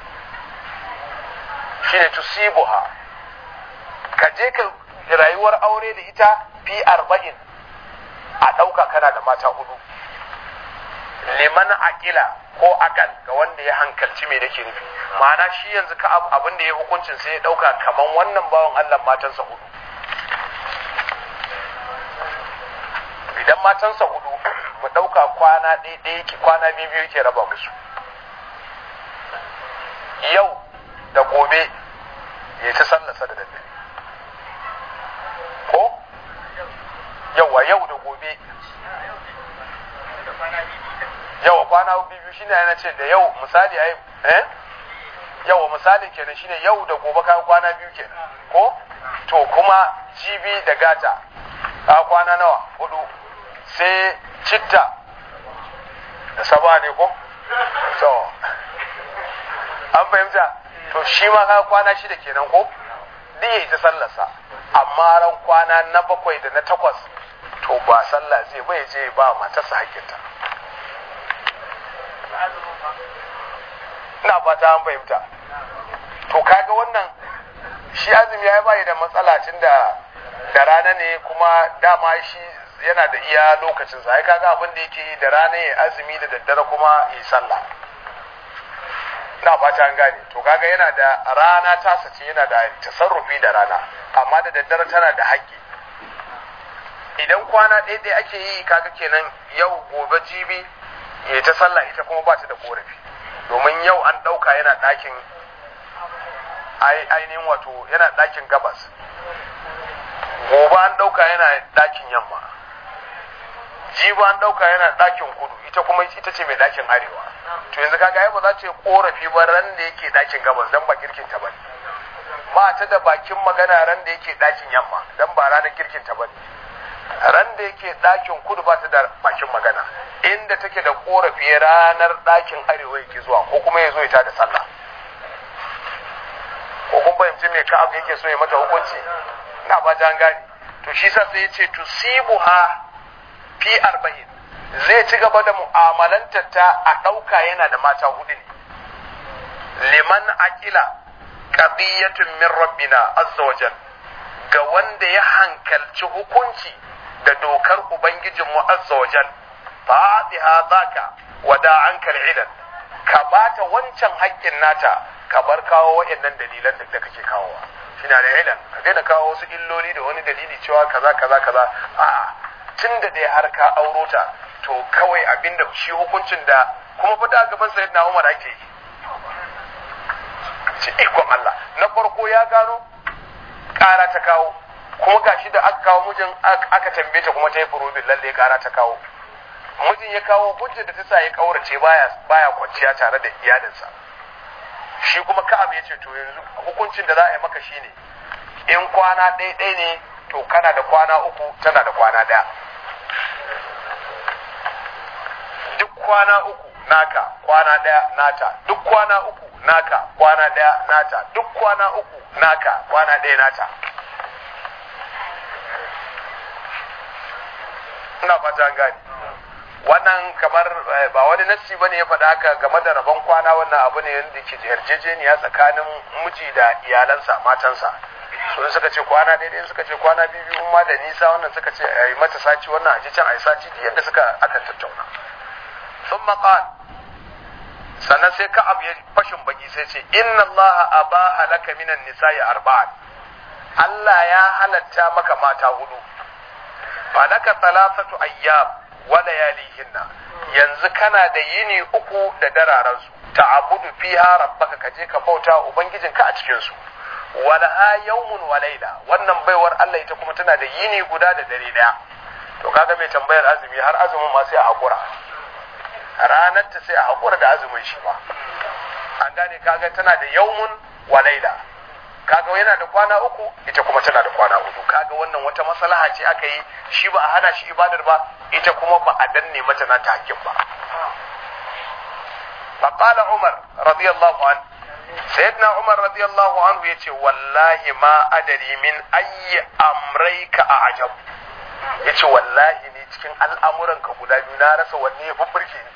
shine tusibuha ka je ka rayuwar aure da ita fi arba'in a ɗauka kana da mata hudu liman akila ko akal ga wanda ya hankalci me nake nufi ma'ana shi yanzu ka abin da ya hukuncin sai ya ɗauka kaman wannan bawan Allah matansa hudu idan matansa hudu mu ɗauka kwana ɗaya yake kwana biyu biyu yake raba musu yau da gobe ya ta sallasa da daddare ko yawa yau da gobe yawa kwana biyu shine yana ce da yau misali ai eh yawa misali kenan shine yau da gobe ka kwana biyu kenan ko to kuma jibi da gata ka kwana nawa hudu sai citta da saba ne ko to an fahimta to shi ma ka kwana shida kenan ko duk yayi ta sallarsa amma ran kwana na bakwai da na takwas to ba sallah zai bai je ba matarsa hakkinta ina fata an fahimta to kaga wannan shi azumi ya bai da matsala tun da da rana ne kuma dama shi yana da iya lokacin sa ai kaga abin da yake yi da rana ya azumi da daddare kuma yi sallah ina fata an gane to kaga yana da rana ta sace yana da tasarrufi da rana amma da daddare tana da haƙƙi idan kwana ɗaya ɗaya ake yi kaga kenan yau gobe jibi ya ta sallah ita kuma ba ta da korafi domin yau an ɗauka yana ɗakin ainihin wato yana ɗakin gabas gobe an ɗauka yana ɗakin yamma jibi an ɗauka yana ɗakin kudu ita kuma ita ce mai ɗakin arewa to yanzu kaga ai ba za ta yi korafi ba ran da yake ɗakin gabas dan ba girkin ta bane ba ta da bakin magana ran da yake ɗakin yamma dan ba ranar girkin ta bane ran da yake ɗakin kudu ba ta da bakin magana inda take da korafi ranar ɗakin arewa yake zuwa ko kuma ya zo ya da sallah ko kun fahimci me ka abu yake so ya mata hukunci ina ba ta gane to shi sa sai ya ce tusibuha fi arba'in zai ci gaba da mu'amalantar ta a ɗauka yana da mata hudu ne liman akila qadiyatun min rabbina azza wajal ga wanda ya hankalci hukunci da dokar ubangijinmu azza wajal fa'atiha zaka wada ankal ilan ka bata wancan haƙƙin nata ka bar kawo waɗannan dalilan da kake kawowa shine da ilan ka daina kawo wasu illoli da wani dalili cewa kaza kaza kaza a tun da dai har ka auro ta to kawai abinda shi hukuncin da kuma fa da gaban sayyidina Umar ake yi ce ikon Allah na farko ya gano ƙara ta kawo kuma gashi da aka kawo mijin aka tambaye ta kuma ta yi furubin lalle ƙara ta kawo mijin ya kawo hujjar da ta sa ya kaurace baya baya kwanciya tare da iyalinsa shi kuma Ka'ab ya ce to yanzu hukuncin da za a yi maka shine in kwana ɗaya ɗaya ne to kana da kwana uku tana da kwana ɗaya duk kwana uku naka kwana ɗaya nata duk kwana uku naka kwana ɗaya nata duk kwana uku naka kwana ɗaya nata ina fata an gane wannan kamar ba wani nassi bane ya faɗa haka game da rabon kwana wannan abu ne wanda ke yarjejeniya tsakanin miji da iyalansa matansa su suka ce kwana daidai suka ce kwana biyu biyu ma da nisa wannan suka ce a yi mata saci wannan a ji can a yi saci da yadda suka aka tattauna sun maƙal sannan sai ka abu ya fashin baki sai ce inna Allah abaha laka minan nisa'i arba'an Allah ya halatta maka mata hudu fa laka thalathatu ayyam wa layalihinna yanzu kana da yini uku da dararan su ta'abudu fiha rabbaka kaje ka bauta ubangijinka a cikin su walaha yawmun wa layla wannan baiwar Allah ita kuma tana da yini guda da dare daya to kaga mai tambayar azumi har azumin ma sai a hakura ranar ta sai a hakura da azumin shi ma an gane kaga tana da yawmun wa layla kaga yana da kwana uku ita kuma tana da kwana uku kaga wannan wata maslaha ce aka yi shi ba a hana shi ibadar ba ita kuma ba a danne mata na ta hakkin ba فقال عمر رضي الله عنه سيدنا عمر رضي الله عنه يتي والله ما أدري من أي أمريك أعجب ya ce wallahi ne cikin al'amuranka guda biyu na rasa wanne ya fi burge ni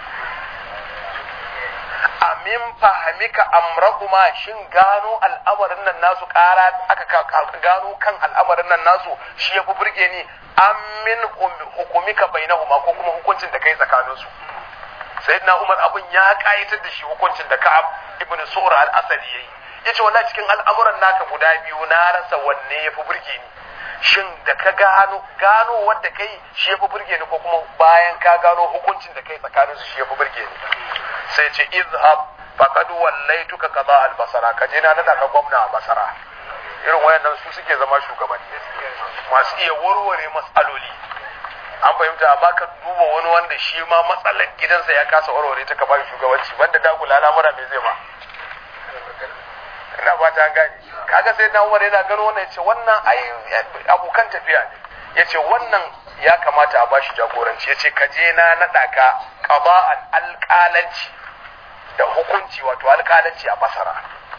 amin fahimika amrahuma shin gano al'amarin nan nasu kara aka gano kan al'amarin nan nasu shi ya fi burge ni amin hukumika bainahuma ko kuma hukuncin da kai tsakaninsu sayyidina umar abin ya kayatar da shi hukuncin da ka'ab ibn su'ra al-asadi yayi yace wallahi cikin al'amuran naka guda biyu na rasa wanne yafi burge ni shin da ka gano gano wanda kai shi yafi burge ni ko kuma bayan ka gano hukuncin da kai tsakanin su shi yafi burge ni sai ce izhab faqad wallaituka qada al-basara ka je na nada ka gwamna a basara irin wayannan su suke zama shugabanni masu iya warware matsaloli an fahimta amma ka duba wani wanda shi ma matsalar gidansa ya kasa warware ta ka bashi shugabanci banda dagula al'amura me zai ma ina ba ta gane kaga sai na umar yana gano wannan yace wannan ai abokan tafiya ne yace wannan ya kamata a bashi jagoranci yace ka je na nada ka qaba'an alqalanci da hukunci wato alqalanci a basara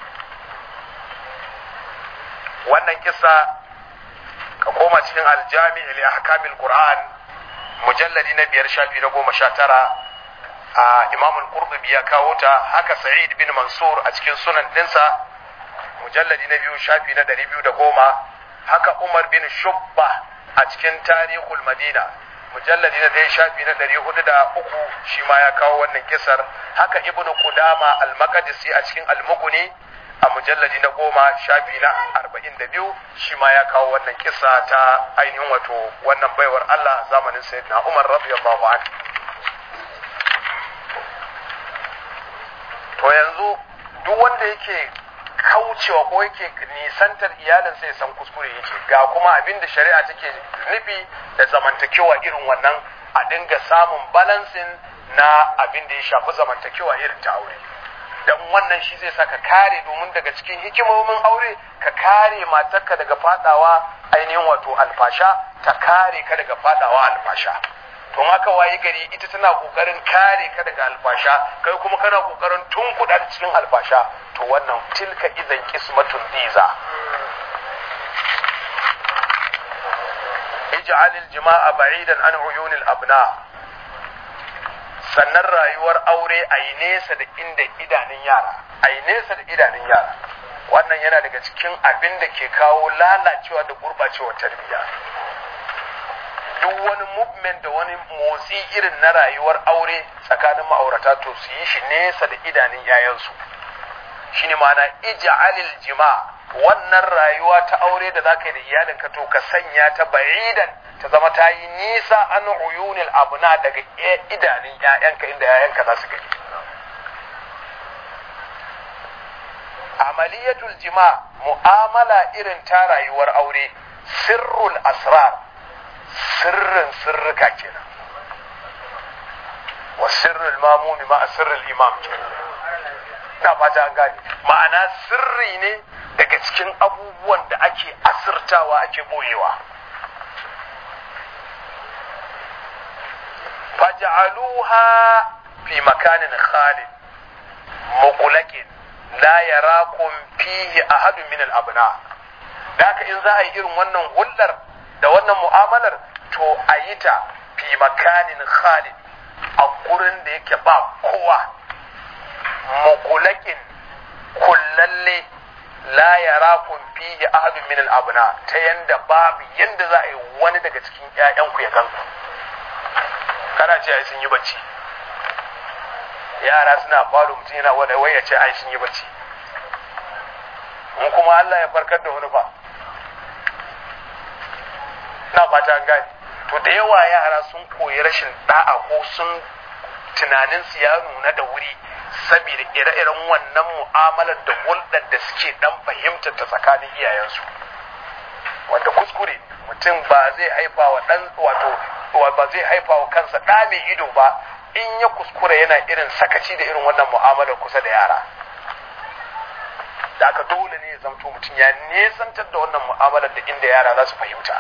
wannan kissa ka koma cikin aljami li ahkamil qur'an mujalladi na biyar shafi na goma sha tara a imam al-qurtubi ya kawo ta haka sa'id bin mansur a cikin sunan dinsa mujalladi na biyu shafi na ɗari biyu da goma haka umar bin shubba a cikin tarihul madina mujalladi na ɗaya shafi na ɗari hudu da uku shi ma ya kawo wannan kisar haka ibnu qudama al-maqdisi a cikin al-mughni a mujalladi na goma shafi na arba'in da biyu shi ma ya kawo wannan kisa ta ainihin wato wannan baiwar Allah zamanin sayyidina Umar radiyallahu anhu to yanzu duk wanda yake kaucewa ko yake nisantar iyalinsa ya san kuskure yake ga kuma abin da shari'a take nufi da zamantakewa irin wannan a dinga samun balansin na abin da ya shafi zamantakewa irin ta aure dan wannan shi zai saka kare domin daga cikin hikimomin aure ka kare matarka daga fadawa ainihin wato alfasha ta kare ka daga fadawa alfasha to haka waye gari ita tana kokarin kare ka daga alfasha kai kuma kana kokarin tunkuɗa cikin alfasha to wannan tilka idan kismatun diza ij'al al-jima'a ba'idan an uyunil abna sannan rayuwar aure a yi nesa da inda idanun yara a yi nesa da idanun yara wannan yana daga cikin abin da ke kawo lalacewa da gurɓacewa tarbiyya duk wani movement da wani motsi irin na rayuwar aure tsakanin ma'aurata to su yi shi nesa da idanun yayansu shine ma'ana ija'alil jima wannan rayuwa ta aure da zaka yi da iyalinka to ka sanya ta ba'idan ta zama ta yi nisa an uyunil abuna daga idanun ‘ya'yanka inda ‘ya'yanka za su gani. Amaliyatul jima mu'amala irin ta rayuwar aure sirrul asrar sirrin sirrika kenan wa sirrul mamumi ma sirrul imam kenan na fata an gane ma'ana sirri ne daga cikin abubuwan da ake asirtawa ake boyewa faj'aluha fi makanin khalid muqlaqin la yarakum fihi ahadun min al-abna daka in za a yi irin wannan hullar da wannan mu'amalar to a yi ta fi makanin khalid a gurin da yake ba kowa muqlaqin kullalle la yarakum fihi ahadun min al-abna ta yanda babu yanda za a yi wani daga cikin ƴaƴanku ya ganku kana ce ai sun yi bacci yara suna falo mutum yana wani wai ya ce ai sun yi bacci in kuma Allah ya farkar da wani ba na fata an gane to da yawa yara sun koyi rashin da'a ko sun tunanin su ya nuna da wuri saboda ire-iren wannan mu'amalar da hulɗar da suke dan fahimtar ta tsakanin iyayensu wanda kuskure mutum ba zai haifa wa dan wato ba zai haifa wa kansa ɗa mai ido ba in ya kuskure yana irin sakaci da irin wannan mu'amalar kusa da yara da aka dole ne ya zamto mutum ya nesantar da wannan mu'amalar da inda yara za su fahimta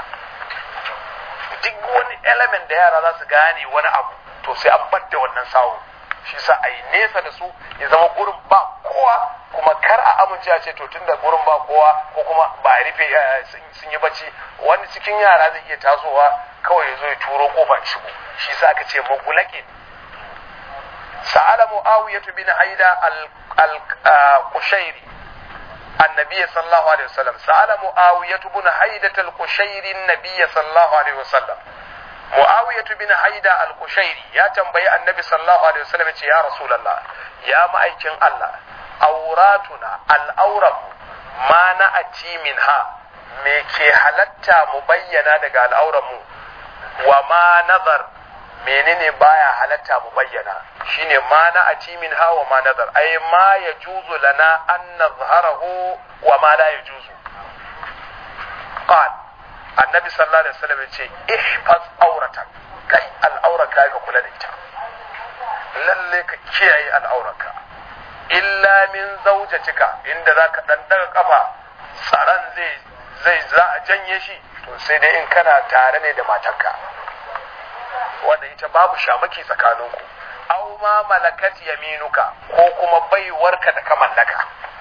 duk wani element da yara za su gane wani abu to sai an bar da wannan sawo shi sa a yi nesa da su ya zama gurin ba kowa kuma kar a amince a ce to tunda gurin ba kowa ko kuma ba a rufe sun yi bacci wani cikin yara zai iya tasowa kawai ya zo ya turo kofa shigo shi sa aka ce magulakin sa'ala mu'awiyatu bin haida al-qushairi النبي صلى الله عليه وسلم سأل معاوية بن حيدة القشيري النبي صلى الله عليه وسلم معاوية بن حيدة القشيري يا تنبي النبي صلى الله عليه وسلم يا رسول الله يا مأيكين الله أوراتنا الأورم ما نأتي منها me ke halatta mu bayyana daga al'auranmu wa ma nazar menene baya halatta mu bayyana shine ma na ati min ha wa ma nazar ay ma yajuzu lana an nazharahu wa ma la yajuzu qal annabi sallallahu alaihi wasallam yace ihfaz auratan kai al'auraka ka kula da ita lalle ka kiyaye al'auraka illa min zaujatika inda zaka dan daga kafa tsaron zai zai za a janye shi to sai dai in kana tare ne da matarka wanda ita babu shamaki tsakaninku aw ma malakat yaminuka ko kuma baiwarka da ka mallaka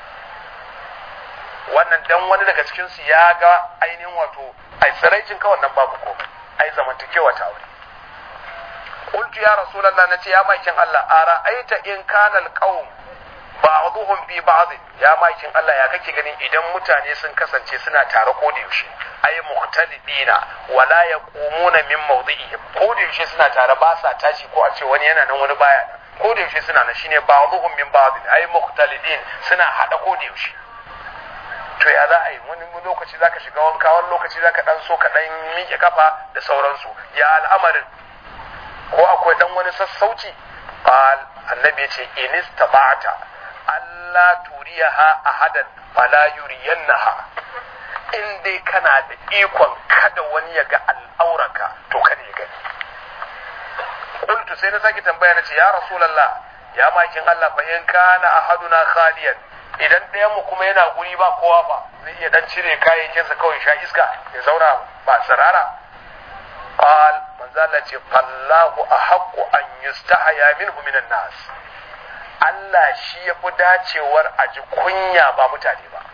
wannan dan wani daga cikin su ya ga ainihin wato ai tsiraicin ka wannan babu ko ai zamantakewa ta aure qultu ya rasulullah nace ya makin Allah ara aita in kana alqaum ba'dhum fi ba'd ya makin Allah ya kake ganin idan mutane sun kasance suna tare ko da yaushe ay mukhtalidina wala yaqumuna min mawdi'ihim ko da yaushe suna tare ba sa tashi ko a ce wani yana nan wani baya nan ko da yaushe suna nan shine ba'dhum min ba'd ay mukhtalidin suna hada ko da yaushe to ya za a yi wani lokaci zaka shiga wanka wani lokaci zaka dan so ka dan miƙe kafa da sauransu ya al'amarin ko akwai dan wani sassauci qal annabi ya ce in istaba'ta alla turiyaha ahadan fala yuriyannaha in dai kana da ikon kada wani ya ga al'auraka to kada ya gani qultu sai na sake tambaya na ce ya rasulullah ya makin Allah fa in kana ahaduna khaliyan idan ɗayan mu kuma yana guri ba kowa ba zai iya dan cire kayayyakinsa kawai sha iska ya zauna ba sarara qal manzo Allah ce fallahu ahaqqu an yustahaya minhu minan nas Allah shi ya fi dacewar a ji kunya ba mutane ba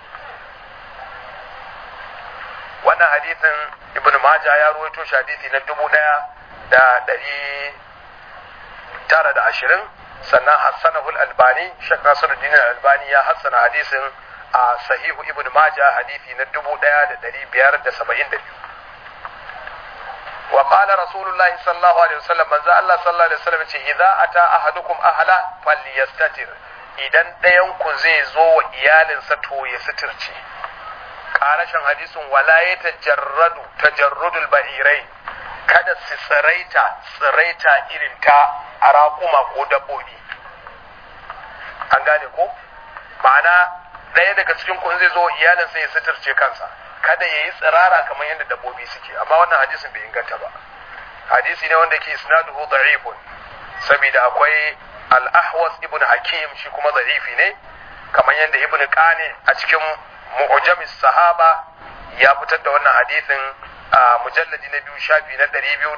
wannan hadithin ibn Majah ya ruwaito shi hadithi na dubu ɗaya da ɗari tara da ashirin sannan hassanahul albani shek nasiruddin albani ya hassana hadisin a sahihu ibn Majah hadithi na dubu ɗaya da ɗari biyar da saba'in da biyu وقال رسول الله صلى الله عليه وسلم من ذا الله صلى الله عليه وسلم إذا أتى أحدكم أهلا فليستتر idan ɗayanku zai zo wa iyalinsa to ya suturce ƙarashin hadisin wala ya tajarradu tajarrudul ba'irai kada su tsiraita tsiraita irin ta a raƙuma ko dabbobi an gane ko ma'ana ɗaya daga cikin kun zai zo iyalinsa ya suturce kansa kada ya yi tsirara kamar yadda dabbobi suke amma wannan hadisin bai inganta ba hadisi ne wanda ke isnaduhu da'ifun saboda akwai al-ahwas ibn hakim shi kuma da'ifi ne kamar yadda ibn qani a cikin mu'jamis sahaba ya fitar da wannan hadisin a mujalladi na biyu shafi na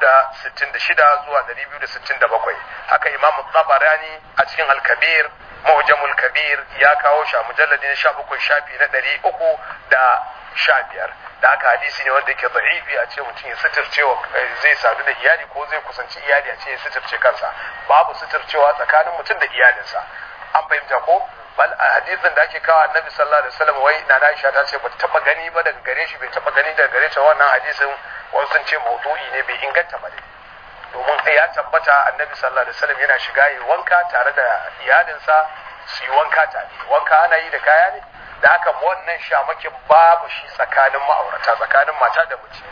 266 zuwa 267 haka imam tabarani a cikin al-kabir mu'jamul kabir ya kawo shi a mujalladi na 17 shafi na 300 da sha biyar da haka hadisi ne wanda yake da'ifi a ce mutum ya suturcewa zai sadu da iyali ko zai kusanci iyali a ce ya suturce kansa babu suturcewa tsakanin mutum da iyalinsa an fahimta ko bal a hadisin da ake kawo annabi sallallahu alaihi wasallam wai na Aisha ta ce bata taba gani ba daga gare shi bai taba gani daga gare ta wannan hadisin wasu sun ce maudu'i ne bai inganta ba dai domin ya tabbata annabi sallallahu alaihi wasallam yana shiga yi wanka tare da iyalinsa su yi wanka tare wanka ana yi da kaya ne da haka wannan shamakin babu shi tsakanin ma'aurata tsakanin mata da miji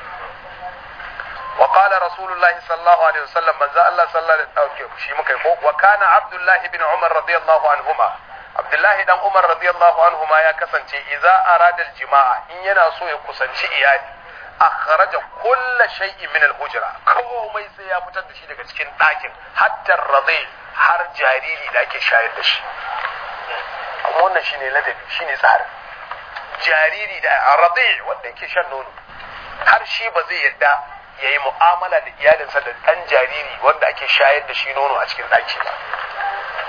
wa qala rasulullahi sallallahu alaihi wasallam manzo Allah sallallahu alaihi wasallam shi muka ko wa kana abdullahi bin umar radiyallahu anhuma abdullahi dan umar radiyallahu anhuma ya kasance idza arada jima'a in yana so ya kusanci iyali akhraja kulla shay'in min al-hujra komai sai ya fitar da shi daga cikin ɗakin hatta radhi har jariri da ake shayar da shi kuma wannan shine ladabi shine tsarin jariri da aradi wanda yake shan nono har shi ba zai yadda ya yi mu'amala da iyalinsa da ɗan jariri wanda ake shayar da shi nono a cikin ɗaki ba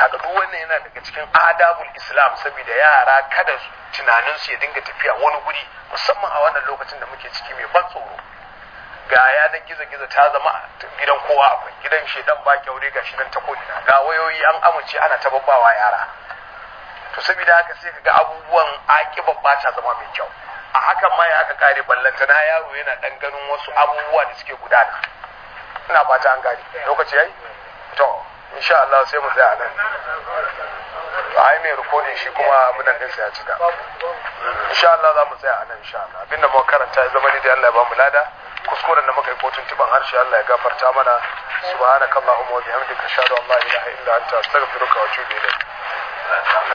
kaga duk wannan yana daga cikin adabul islam saboda yara kada tunanin su ya dinga tafiya wani guri musamman a wannan lokacin da muke ciki mai ban tsoro ga yanar gizo gizo ta zama gidan kowa akwai gidan shedan ba kyaure ga shi nan ta kodina ga wayoyi an amince ana ta babbawa yara to saboda haka sai kaga abubuwan akiban ba ta zama mai kyau a hakan ma ya aka kare ballanta na yaro yana dan ganin wasu abubuwa da suke gudana ina fata an gane lokaci yayi to insha Allah sai mu tsaya nan ai mai rikodin shi kuma abin nan ɗinsa ya cika insha Allah za mu tsaya a nan insha Allah abinda muka karanta ya zama ni da Allah ya ba mu lada kuskuren da muka yi kotun tiban harshe Allah ya gafarta mana subhanakallahumma wa bihamdika ashhadu an la ilaha illa anta astaghfiruka wa atubu ilayk